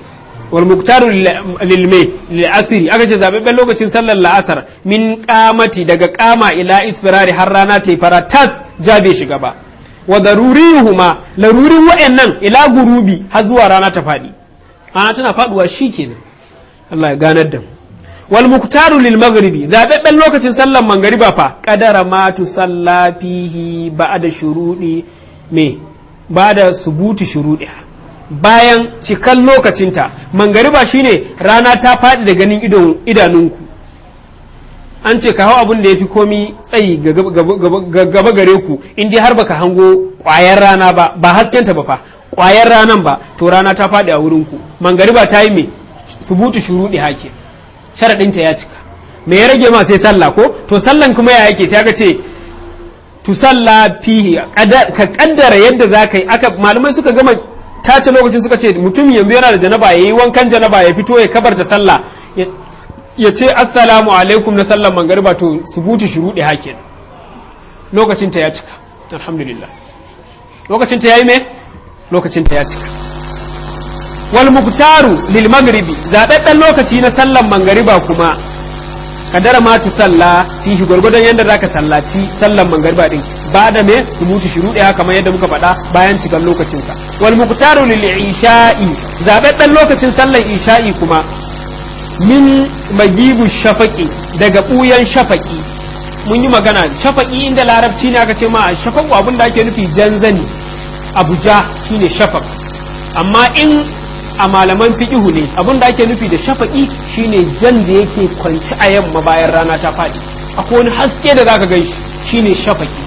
Speaker 1: wal muktaru lil mai lil asri aka ce zababben lokacin sallar la'asar min qamati daga qama ila isfirari har rana ta fara tas jabe shiga ba wa darurihuma larurin wa'annan ila gurubi har zuwa rana ta fadi ana tana faduwa shikenan Allah ya ganar da mu wal muktaru lil maghribi zababben lokacin sallar mangariba fa qadara ma tu salla fihi ba'da shurudi me ba'da subuti shurudi bayan cikan lokacinta mangariba shine rana ta faɗi da ganin idanunku an ce ka hau abin da ya fi komi tsayi gaba gare ku in dai har baka hango ƙwayar rana ba ba haskenta ba fa ƙwayar ranan ba to rana ta faɗi a wurinku mangariba ta yi me subutu shuruɗi hake sharaɗinta ya cika me ya rage ma sai sallah ko to sallan kuma ya yake sai aka ce tu salla fihi ka kaddara yadda za ka yi aka malamai suka gama tace lokacin suka ce mutum yanzu yana da janaba ya yi wankan janaba ya fito ya kabarta sallah ya ce assalamu alaikum na sallan mangariba to subuti shuruɗi hakin lokacin ta ya cika alhamdulillah lokacin ta yayi me lokacin ta ya cika wal muktaru lil maghribi zababben lokaci na sallan mangariba kuma kadara ma tu salla fihi gwargwadon yadda zaka sallaci sallan mangariba din ba da me subutu shuruɗi haka kamar yadda muka faɗa bayan cikan lokacin sa wal muktaru lil isha'i zababben lokacin sallan isha'i kuma min magibu shafaqi daga buyan shafaqi mun yi magana shafaqi inda larabci ne aka ce ma shafaqu abin da ake nufi janzani abuja shine shafaq amma in a malaman fiqihu ne abin da ake nufi da shafaqi shine jan da yake kwanci a yamma bayan rana ta faɗi akwai wani haske da zaka gan shine shafaqi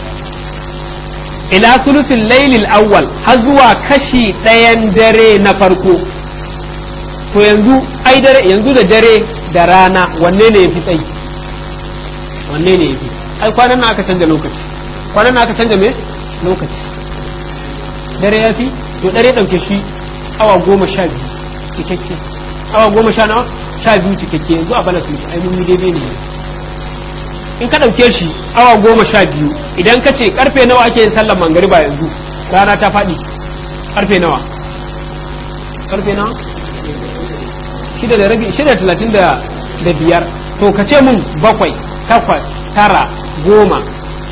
Speaker 1: ila sulusin lailil awwal har zuwa kashi ɗayan dare na farko to yanzu ai dare yanzu da dare da rana wanne ne yafi tsayi wanne ne yafi ai kwanan nan aka canja lokaci kwanan nan aka canja me lokaci dare yafi to dare dauke shi awa goma sha biyu cikakke awa goma sha nawa sha biyu cikakke yanzu a bala sulki ai mun yi daidai ne in ka dauke shi awa goma sha biyu idan ka ce karfe nawa ake yin sallar mangariba yanzu rana ta faɗi karfe nawa karfe nawa shida da rabi shida talatin da da biyar to ka ce mun bakwai takwas tara goma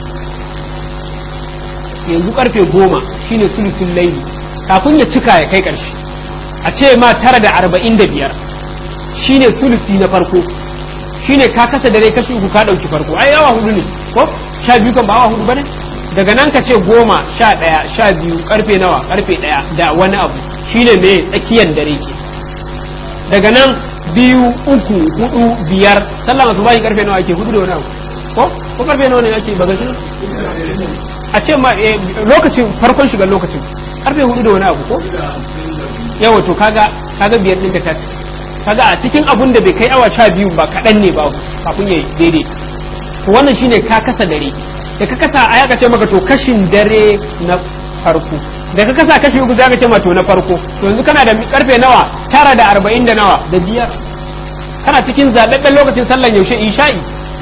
Speaker 1: yanzu karfe goma shine sulusun laili kafin ya cika ya kai karshe a ce ma tara da arba'in da biyar shine sulusi na farko shine ka kasa dare kashi uku ka ɗauki farko ai awa hudu ne ko sha biyu kan ba awa hudu bane daga nan ka ce goma sha ɗaya sha biyu karfe nawa karfe ɗaya da wani abu shine me tsakiyar dare ke daga nan biyu uku hudu biyar sallah masu bayi karfe nawa ake hudu da wani abu ko ko karfe nawa ne ake baga shi a ce ma lokacin farkon shiga lokacin karfe hudu da wani abu ko yawa to kaga kaga biyar ɗin ta kaga a cikin abun da bai kai awa sha biyu ba kaɗan ne ba kafin ya daidai to wannan shine ka kasa dare da ka kasa a yaka ce maka to kashin dare na farko da ka kasa kashi uku zaka ce ma to na farko to yanzu kana da karfe nawa tara da arba'in da nawa da biyar kana cikin zaɓaɓɓen lokacin sallan yaushe isha'i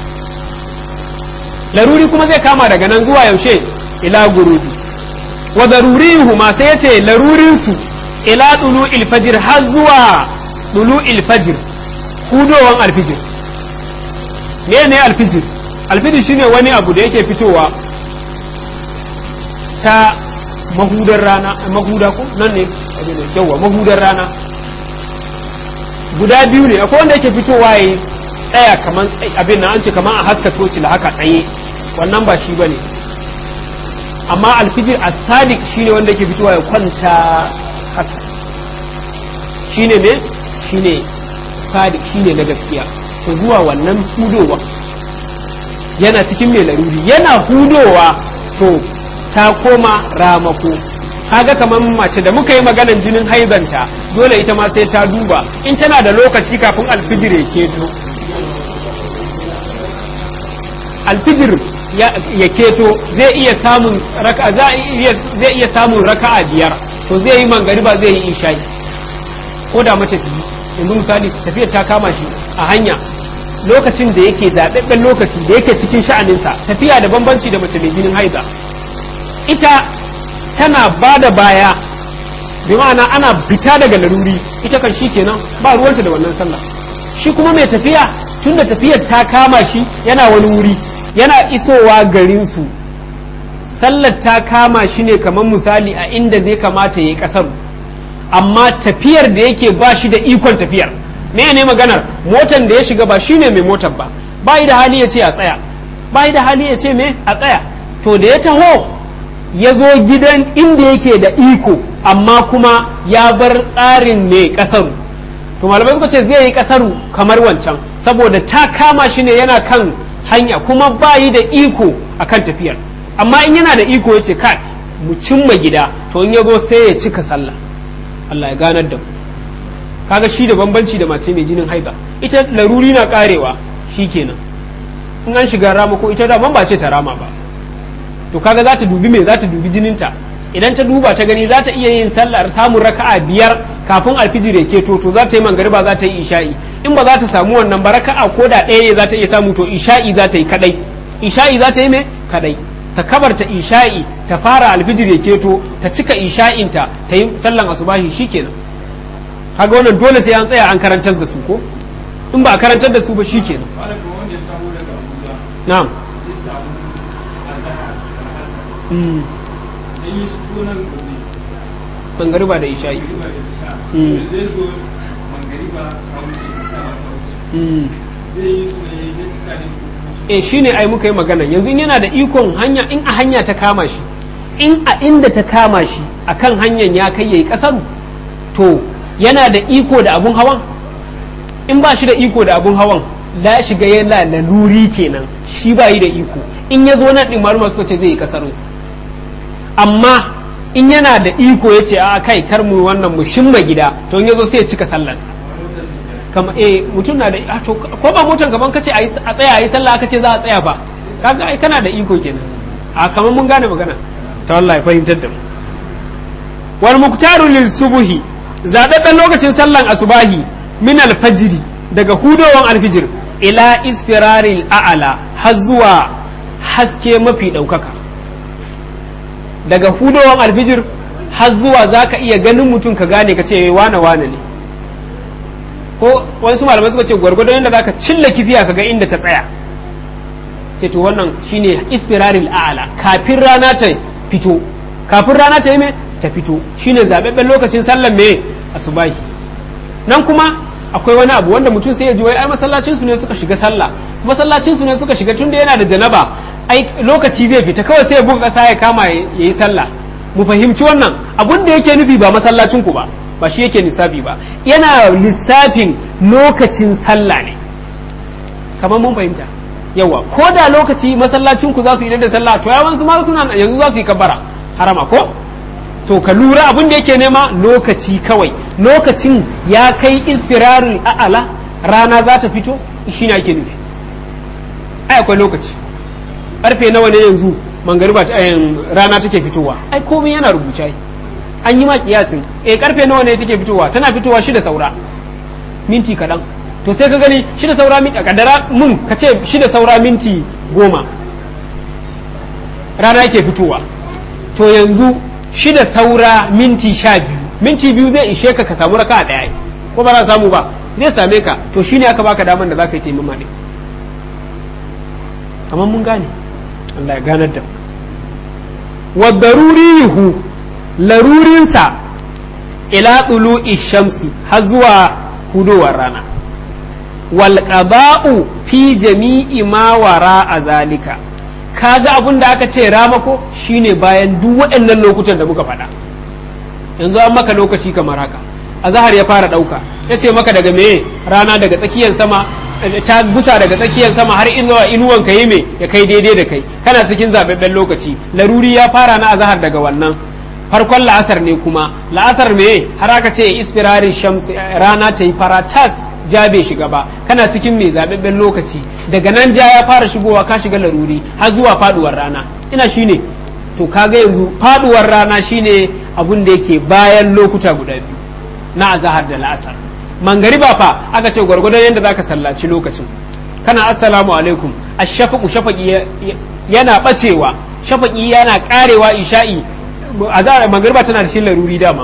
Speaker 1: laruri kuma zai kama daga nan zuwa yaushe ila gurubi wa darurihuma sai yace larurinsu ila dulu ilfajir har zuwa dulu ilfajir hudowan alfijir me ne alfijir alfijir shine wani abu da yake fitowa ta mahudar rana mahuda ko nan ne yawa mahudar rana guda biyu ne akwai wanda yake fitowa ya tsaya kaman abin nan an ce kaman a haska toci da haka tsaye wannan ba shi bane amma alfijir as-sadiq shine wanda yake fitowa ya kwanta haka shine ne shine sadiq shine na gaskiya to zuwa wannan hudowa yana cikin mai laruri yana hudowa to ta koma ramako kaga kamar mace da muka yi maganan jinin haizanta dole ita ma sai ta duba in tana da lokaci kafin alfijir ya keto alfijir ya keto zai iya samun raka zai iya samun raka'a biyar to zai yi mangariba zai yi isha'i ko da mace ta yanzu misali tafiyar ta kama shi a hanya lokacin da yake zaɓaɓɓen lokaci da yake cikin sha'aninsa tafiya da bambanci da mace mai jinin haiza ita tana ba da baya bi ma'ana ana fita daga laruri ita kan shi kenan ba ruwanta da wannan sallah shi kuma mai tafiya tunda tafiyar ta kama shi yana wani wuri yana isowa garinsu sallar ta kama shi ne kamar misali a inda zai kamata ya yi kasar amma tafiyar da yake ba shi da ikon tafiyar me ne maganar motan da ya shiga ba shi ne mai motar ba ba da hali ya ce a tsaya ba da hali ya ce me a tsaya to da ya taho ya zo gidan inda yake da iko amma kuma ya bar tsarin mai kasaru to malamai suka ce zai yi kasaru kamar wancan saboda ta kama shi ne yana kan hanya kuma ba yi da iko akan tafiyar amma in yana da iko ya ce kai mu cimma gida to in ya zo sai ya cika sallah Allah ya ganar da mu kaga shi da bambanci da mace mai jinin haiba ita laruri na karewa shi kenan in an shiga rama ko ita da ba ce ta rama ba to kaga za ta dubi me za ta dubi jininta idan ta duba ta gani za ta iya yin sallar samun raka'a biyar kafin alfijir ya keto to za ta yi mangariba za ta yi isha'i in ba za ta samu wannan ba raka'a ko da ɗaya ne za ta iya samu to isha'i za ta yi kadai isha'i za ta yi me kadai ta kabarta isha'i ta fara alfijir ya keto ta cika isha'inta ta yi sallan asubahi shikenan kaga wannan dole sai an tsaya an karantar da su ko in ba a karantar da su ba shikenan na'am mangariba da isha'i e shi ne ai muka yi magana yanzu yana da ikon hanya in a hanya ta kama shi in a inda ta kama shi a kan hanyar ya kai ya yi kasaru to yana da iko da abun hawan in ba shi da iko da abun hawan la shiga yana laluri kenan shi ba yi da iko in ya zo nan ɗin maluma suka ce zai yi kasarunsa amma in yana da iko ya ce a kai kar mu wannan mu cimma gida to in ya zo sai ya cika sallarsa kama eh mutum na da to ko ba motan kaman kace a tsaya a yi sallah aka ce za a tsaya ba kaga ai kana da iko kenan a kaman mun gane magana ta Allah ya fahimtar da mu wal muktaru lil subhi zababben lokacin sallan asubahi min al fajri daga hudowan alfijir ila isfiraril a'ala har zuwa haske mafi ɗaukaka daga hudowan alfijir har zuwa za ka iya ganin mutum ka gane ka ce wane wane ne ko wasu malamai suka ce gwargwadon yadda za ka cilla kifiya ka ga inda ta tsaya ce to wannan shine ispiraril a'ala kafin rana ta fito kafin rana ta yi me ta fito shine zababben lokacin sallan me asubahi nan kuma akwai wani abu wanda mutum sai ya ji wai ai masallacin su ne suka shiga sallah masallacin su ne suka shiga tunda yana da janaba ai lokaci zai fita kawai sai ya buga kasa ya kama ya yi sallah mu fahimci wannan abun da yake nufi ba masallacin ku ba ba shi yake lissafi ba yana lissafin lokacin sallah ne kamar mun fahimta yawa ko da lokaci masallacin ku za su yi da sallah to yawan su ma suna yanzu za su yi kabbara harama ko to ka lura abin da yake nema lokaci kawai lokacin ya kai ispirarul a'ala rana za ta fito shi ne ake nufi ai akwai lokaci karfe nawa ne yanzu mangariba rana take fitowa ai komai yana rubuce ai an yi ma kiyasin eh karfe nawa ne take fitowa tana fitowa shida saura minti kaɗan to sai ka gani shida saura minti kadara mun ka ce shida saura minti goma rana yake fitowa to yanzu shida saura minti sha biyu minti biyu zai ishe ka ka samu raka ɗaya ko ba za samu ba zai same ka to shine aka baka daman da za ka yi taimama ne amma mun gane Allah ya ganar da wa darurihu larurinsa ila tulu shamsi har zuwa hudowar rana wal qada'u fi jami'i ma wara a zalika kaga abin da aka ce ramako shine bayan duk waɗannan lokutan da muka faɗa yanzu an maka lokaci kamar haka azahar ya fara ɗauka ya ce maka daga meye rana daga tsakiyar sama ta gusa daga tsakiyar sama har inuwa inuwan ka yi me ya kai daidai da kai kana cikin zababben lokaci laruri ya fara na azahar daga wannan farkon la'asar ne kuma la'asar me har aka ce ispirari shams rana ta yi fara tas ja bai shiga ba kana cikin mai zababben lokaci daga nan ja ya fara shigowa ka shiga laruri har zuwa faduwar rana ina shine to kaga yanzu faduwar rana shine abun da yake bayan lokuta guda biyu na azahar da la'asar mangariba fa aka ce gwargwadon yadda zaka sallaci lokacin kana assalamu alaikum ashafaqu shafaqi yana bacewa shafaqi yana karewa isha'i azahar mangariba tana da shi laruri dama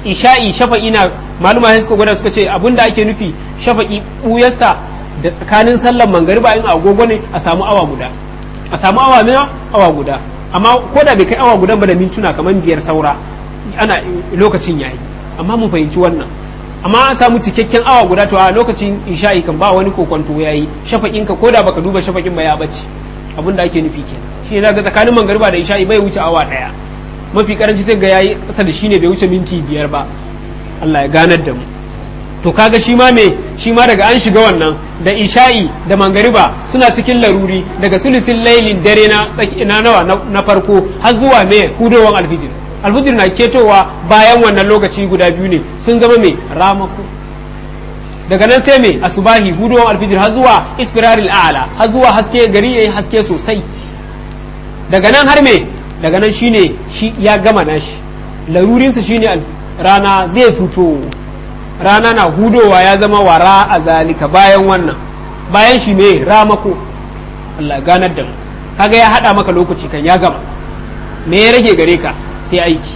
Speaker 1: isha'i shafa'i na maluma sai suka gwada suka ce abinda ake nufi shafa'i buyarsa da tsakanin sallar mangariba in agogo ne a samu awa guda a samu awa ne awa guda amma ko da bai kai awa guda ba da mintuna kamar biyar saura ana lokacin yayi amma mun fahimci wannan amma an samu cikakken awa guda to a lokacin isha'i kan ba wani kokonto yayi shafa'in ka ko da baka duba shafa'in ba ya bace abinda ake nufi kenan shi ne ga tsakanin mangariba da isha'i bai wuce awa daya mafi karanci sai ga yayi kasa da shi ne bai wuce minti biyar ba Allah ya ganar da mu to kaga shi ma me shi ma daga an shiga wannan da isha'i da mangariba suna cikin laruri daga sulisin lailin dare na na nawa na farko har zuwa me hudowan alfijir alfijir na ketowa bayan wannan lokaci guda biyu ne sun zama me ramako daga nan sai me asubahi hudowan alfijir har zuwa ispiraril a'la har zuwa haske gari yayi haske sosai daga nan har me daga nan shine shi ya gama nashi larurinsa shine rana zai fito rana na hudowa ya zama wara a zalika bayan wannan bayan shi me ramako Allah ganar da mu kaga ya hada maka lokaci kan ya gama me ya rage gare ka sai aiki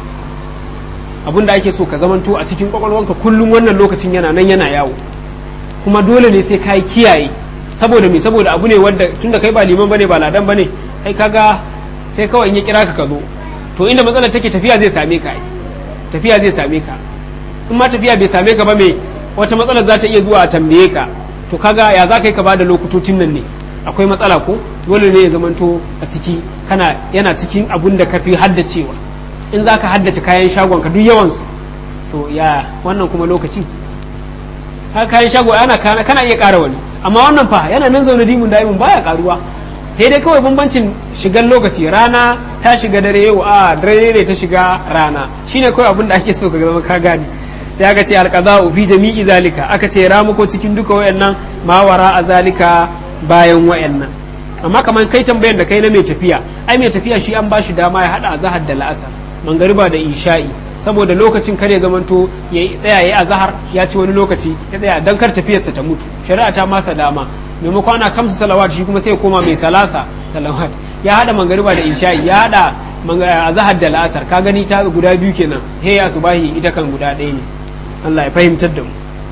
Speaker 1: abin da ake so ka zamanto a cikin kwakwalwanka kullum wannan lokacin yana nan yana yawo kuma dole ne sai ka kiyaye saboda me saboda abu ne wanda tunda kai ba liman bane ba ladan bane ai kaga sai kawai in ya kira ka ka zo to inda matsalar take tafiya zai same ka tafiya zai same ka in ma tafiya bai same ka ba me wata matsalar za ta iya zuwa a tambaye ka to kaga ya za ka yi ka bada lokutocin nan ne akwai matsala ko dole ne ya zamanto a ciki kana yana cikin abun da ka fi haddacewa in za ka haddace kayan shagon ka duk yawansu to ya wannan kuma lokaci har kayan shago ana kana iya ƙara wani amma wannan fa yana nan zaune dimun da'imun baya karuwa sai dai kawai bambancin shigan lokaci rana ta shiga dare yau a dare ne ta shiga rana shine kawai abin da ake so ka zama ka gane sai aka ce alqada'u fi jami'i zalika aka ce ramuko cikin duka wayannan mawara a zalika bayan wayannan amma kamar kai tambayan da kai na mai tafiya ai mai tafiya shi an bashi dama ya hada azhar da la'asar mangariba da isha'i saboda lokacin kare zamanto ya tsaya ya azhar ya ci wani lokaci ya tsaya dan kar tafiyarsa ta mutu shari'a ta masa dama maimakon ana kamsu salawat shi kuma sai koma mai salasa salawat ya hada mangariba da isha'i ya hada azhar da la'asar ka gani ta guda biyu kenan he ya subahi ita kan guda ɗaya ne Allah ya fahimtar da mu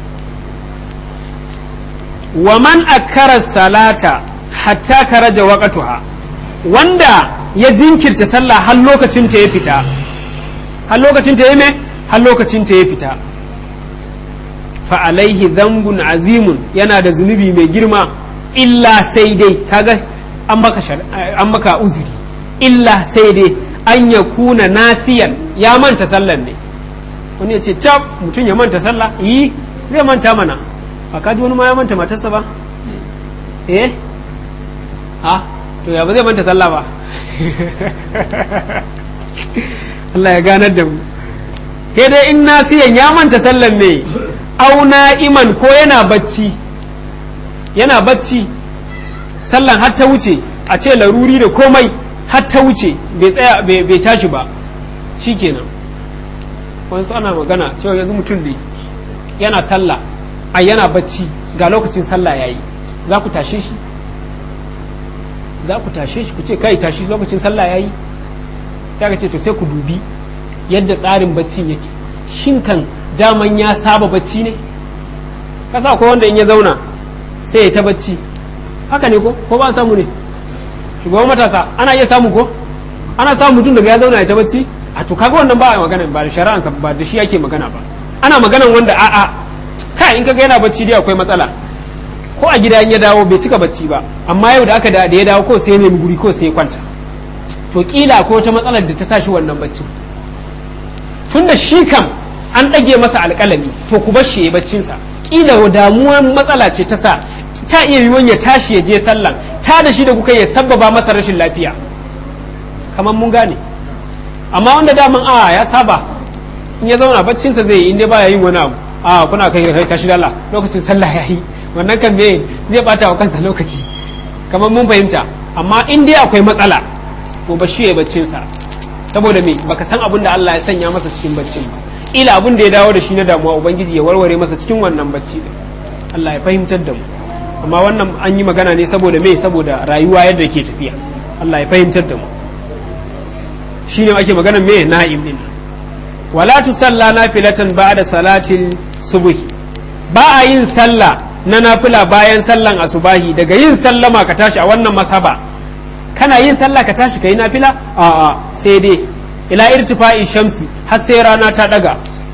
Speaker 1: wa man akkara salata hatta karaja waqtuha wanda ya jinkirta sallah har lokacin ta ya fita har lokacin ta ya me har lokacin ta ya fita fa alaihi dhanbun azimun yana da zunubi mai girma illa sai dai kaga an maka an maka uzuri illa sai dai an ya kuna nasiyan ya manta sallan ne wani ya ce tab mutum ya manta sallah yi zai manta mana ba ka ji wani ma ya manta matarsa ba eh ha to ya ba zai manta sallah ba Allah ya ganar da mu sai dai in nasiyan ya manta sallan ne au iman ko yana bacci yana bacci sallan har ta wuce a ce laruri da komai har ta wuce bai tsaya bai tashi ba shikenan wasu ana magana cewa yanzu mutum ne yana sallah a yana bacci ga lokacin sallah yayi za ku tashe shi za ku tashe shi ku ce kai tashi lokacin sallah yayi ya ce to sai ku dubi yadda tsarin baccin yake shin kan daman ya saba bacci ne kasa ko wanda in ya zauna sai ya ta bacci haka ne ko ko ba samu ne shugaban matasa ana iya samu ko ana samu mutum daga ya zauna ya ta bacci a to kaga wannan ba a magana ba da shari'ansa ba da shi yake magana ba ana maganan wanda a'a kai in kaga yana bacci dai akwai matsala ko a gida in ya dawo bai cika bacci ba amma yau da aka da ya dawo ko sai ya nemi guri ko sai ya kwanta to kila ko wata matsalar da ta sa shi wannan bacci tunda shi kam an ɗage masa alƙalami to ku bar shi ya baccinsa kila damuwar matsala ce ta sa ta iya yiwuwan ya tashi ya je sallan ta da shi da kuka ya sabbaba masa rashin lafiya kamar mun gane amma wanda daman a ya saba in ya zauna baccinsa zai yi inda baya yin wani abu a kuna kai kai tashi dalla lokacin sallah yayi wannan kan me zai bata wa kansa lokaci kamar mun fahimta amma in dai akwai matsala to ba shi ya baccinsa saboda me baka san abin da Allah ya sanya masa cikin baccin ba ila abin da ya dawo da shi na damuwa ubangiji ya warware masa cikin wannan bacci din Allah ya fahimtar da mu amma wannan an yi magana ne saboda me saboda rayuwa yadda ke tafiya Allah ya fahimtar da mu shine ake magana me na'im din wala tusalla nafilatan ba'da salatil subh ba a yin sallah na nafila bayan sallan asubahi daga yin sallama ka tashi a wannan masaba kana yin sallah ka tashi kai nafila a'a sai dai ila irtifa'i shamsi har sai rana ta daga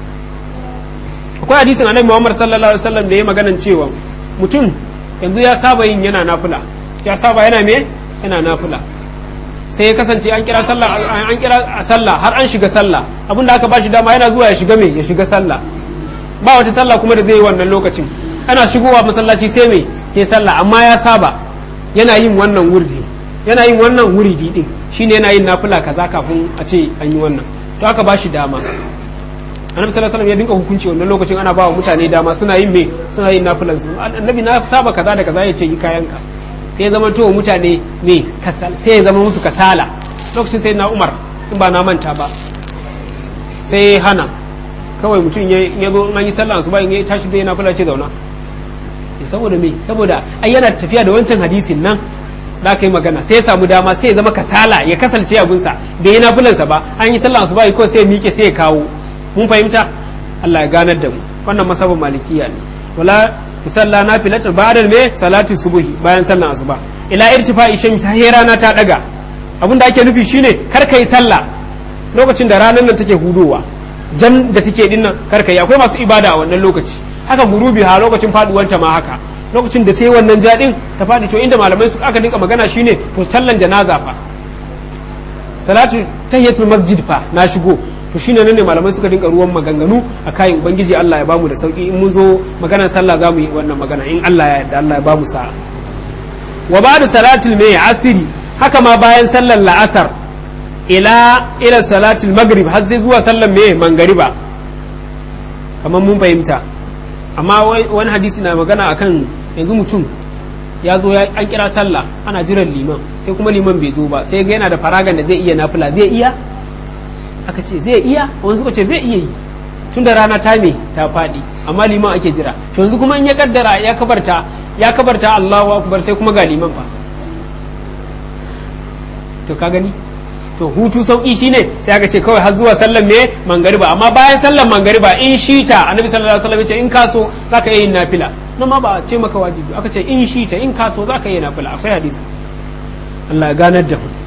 Speaker 1: akwai hadisin annabi Muhammad sallallahu alaihi wasallam da ya maganan cewa mutum yanzu ya saba yin yana nafila ya saba yana me yana nafila sai ya kasance an kira sallah an kira sallah har an shiga sallah abinda aka bashi dama yana zuwa ya shiga me ya shiga sallah ba wata sallah kuma da zai yi wannan lokacin ana shigowa masallaci sai me sai sallah amma ya saba yana yin wannan wurdi yana yin wannan wuridi din shine yana yin nafila kaza kafin a ce an yi wannan to aka bashi dama annabi sallallahu alaihi wasallam ya dinka hukunci wannan lokacin ana bawa mutane dama suna yin me suna yin nafilan su annabi na saba kaza da kaza ya ce yi kayanka sai ya zama to mutane me kasal sai ya zama musu kasala lokacin sai na Umar in ba na manta ba sai hana kawai mutum ya zo an yi sallah su ba in ya tashi zai nafila ce zauna saboda me saboda ai yana tafiya da wancan hadisin nan da aka yi magana sai ya samu dama sai ya zama kasala ya kasance abinsa bai yi nafilansa ba an yi sallah su ba ko sai ya miƙe sai ya kawo mun fahimta Allah ya ganar da mu wannan masabin malikiya ne wala musalla na filatar ba'da me salati subuhi bayan sallan asuba ila irtifa shams sai rana ta daga abin da ake nufi shine kar kai sallah lokacin da ranar nan take hudowa jan da take din nan kar kai akwai masu ibada a wannan lokaci haka gurubi ha lokacin faduwanta ma haka lokacin da ta yi wannan jadin ta fadi to inda malamai su aka dinka magana shine to sallan janaza fa salatu tahiyatul masjid fa na shigo to shine nan ne malamai suka dinka ruwan maganganu a kayan ubangiji Allah ya bamu da sauki in mun zo maganar sallah zamu yi wannan magana in Allah ya yarda Allah ya bamu sa'a wa ba'da salatul mai asiri haka ma bayan sallar la'asar ila ila salatul maghrib har sai zuwa sallar mai mangariba kamar mun fahimta amma wani hadisi na magana akan yanzu mutum ya zo an kira sallah ana jiran liman sai kuma liman bai zo ba sai ga yana da faragan da zai iya nafila zai iya aka ce zai iya wani suka ce zai iya yi tun da rana ta me ta faɗi amma liman ake jira to yanzu kuma in ya kaddara ya kabarta ya kabarta Allahu akbar sai kuma ga liman fa to ka gani to hutu sauki shine sai aka ce kawai har zuwa sallan me mangariba amma bayan sallan mangariba in shita annabi sallallahu alaihi wasallam ya ce in kaso zaka iya yin nafila nan ma ba a ce maka wajibi aka ce in shita in kaso zaka iya nafila akwai hadisi Allah ya ganar da mu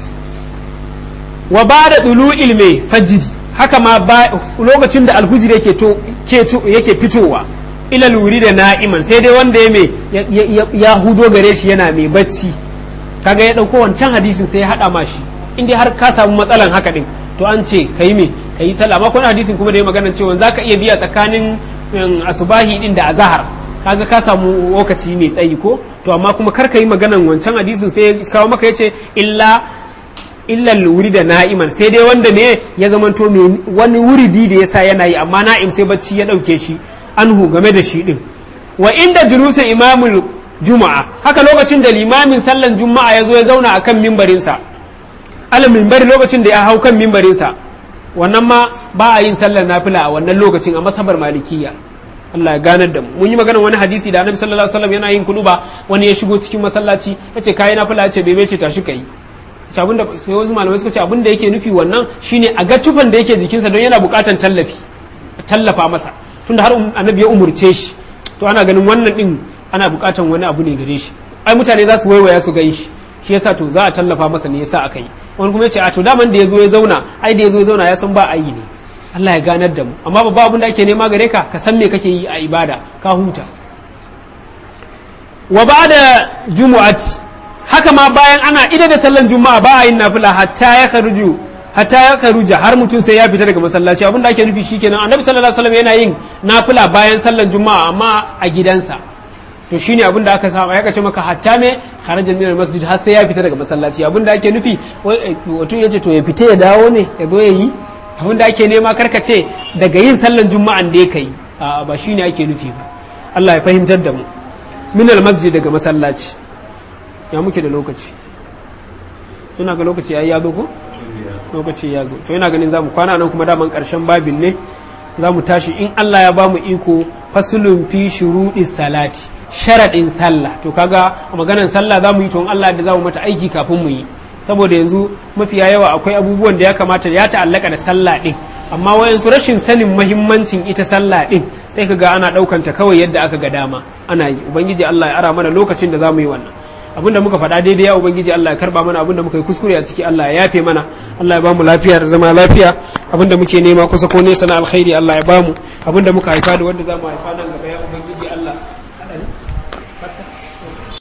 Speaker 1: wa ba da ɗulu ilme fajiri haka ma lokacin da alhujir yake to yake fitowa ila luri da na'iman sai dai wanda ya mai ya hudo gare shi yana mai bacci kaga ya ɗauko wancan hadisin sai ya haɗa ma shi in dai har ka samu matsalan haka ɗin to an ce ka yi me ka yi sallah amma kuma hadisin kuma da ya magana cewa za ka iya biya tsakanin asubahi ɗin da azahar kaga ka samu lokaci mai tsayi ko to amma kuma kar ka yi maganan wancan hadisin sai ya kawo maka ya ce illa illal wuri da na'iman sai dai wanda ne ya zamanto mai wani wuridi da yasa yana yi amma na'im sai bacci ya dauke shi anhu game da shi din wa inda julusin imamul juma'a haka lokacin da limamin sallan juma'a ya zo ya zauna akan mimbarinsa ala mimbari lokacin da ya hau kan mimbarinsa wannan ma ba a yin sallar nafila a wannan lokacin a masabar malikiya Allah ya ganar da mu mun yi magana wani hadisi da annabi sallallahu alaihi wasallam yana yin kuduba wani ya shigo cikin masallaci yace kai nafila yace bai ce tashi kai abin da sai wasu malamai suka ce abin da yake nufi wannan shine a ga tufan da yake jikinsa don yana bukatan tallafi tallafa masa tunda har annabi ya umurce shi to ana ganin wannan din ana bukatan wani abu ne gare shi ai mutane za su waiwaya su gan shi shi yasa to za a tallafa masa ne yasa aka yi wani kuma ya ce a to daman da ya zo ya zauna ai da ya zo ya zauna ya san ba a yi ne Allah ya ganar da mu amma babba abin da ake nema gare ka ka san me kake yi a ibada ka huta wa ba da jumu'ati haka ma bayan ana ida da sallan juma'a ba a yin nafila hatta ya kharuju hatta ya kharuja har mutum sai ya fita daga masallaci abinda ake nufi shikenan annabi sallallahu alaihi wasallam yana yin nafila bayan sallan juma'a amma a gidansa to shine abinda aka saba ya kace maka hatta me kharaja min masjid har sai ya fita daga masallaci abinda ake nufi wato yace to ya fita ya dawo ne ya zo ya yi abinda ake nema karkace daga yin sallan juma'an da ya kai ba shine ake nufi ba Allah ya fahimtar da mu min masjid daga masallaci ya muke da lokaci ina ga lokaci ya zo ko lokaci ya zo to ina ganin zamu kwana nan kuma daman karshen babin ne za mu tashi in Allah ya ba mu iko fasulun fi shuruɗi salati sharaɗin sallah to kaga a maganar sallah za mu yi to in Allah da za mu mata aiki kafin mu yi saboda yanzu mafiya yawa akwai abubuwan da ya kamata ya ta'allaka da sallah ɗin amma wayansu rashin sanin mahimmancin ita sallah din sai ka ga ana ɗaukanta kawai yadda aka ga dama ana yi ubangiji Allah ya ara mana lokacin da za mu yi wannan abinda muka faɗa daidai ya ubangiji Allah ya karba mana abinda muka yi kuskure a ciki Allah ya yafe mana Allah ya bamu lafiya da zama lafiya abinda muke nema kusa ko nesa na alkhairi Allah ya bamu abinda muka haifa da wanda za mu haifa nan gaba ya ubangiji Allah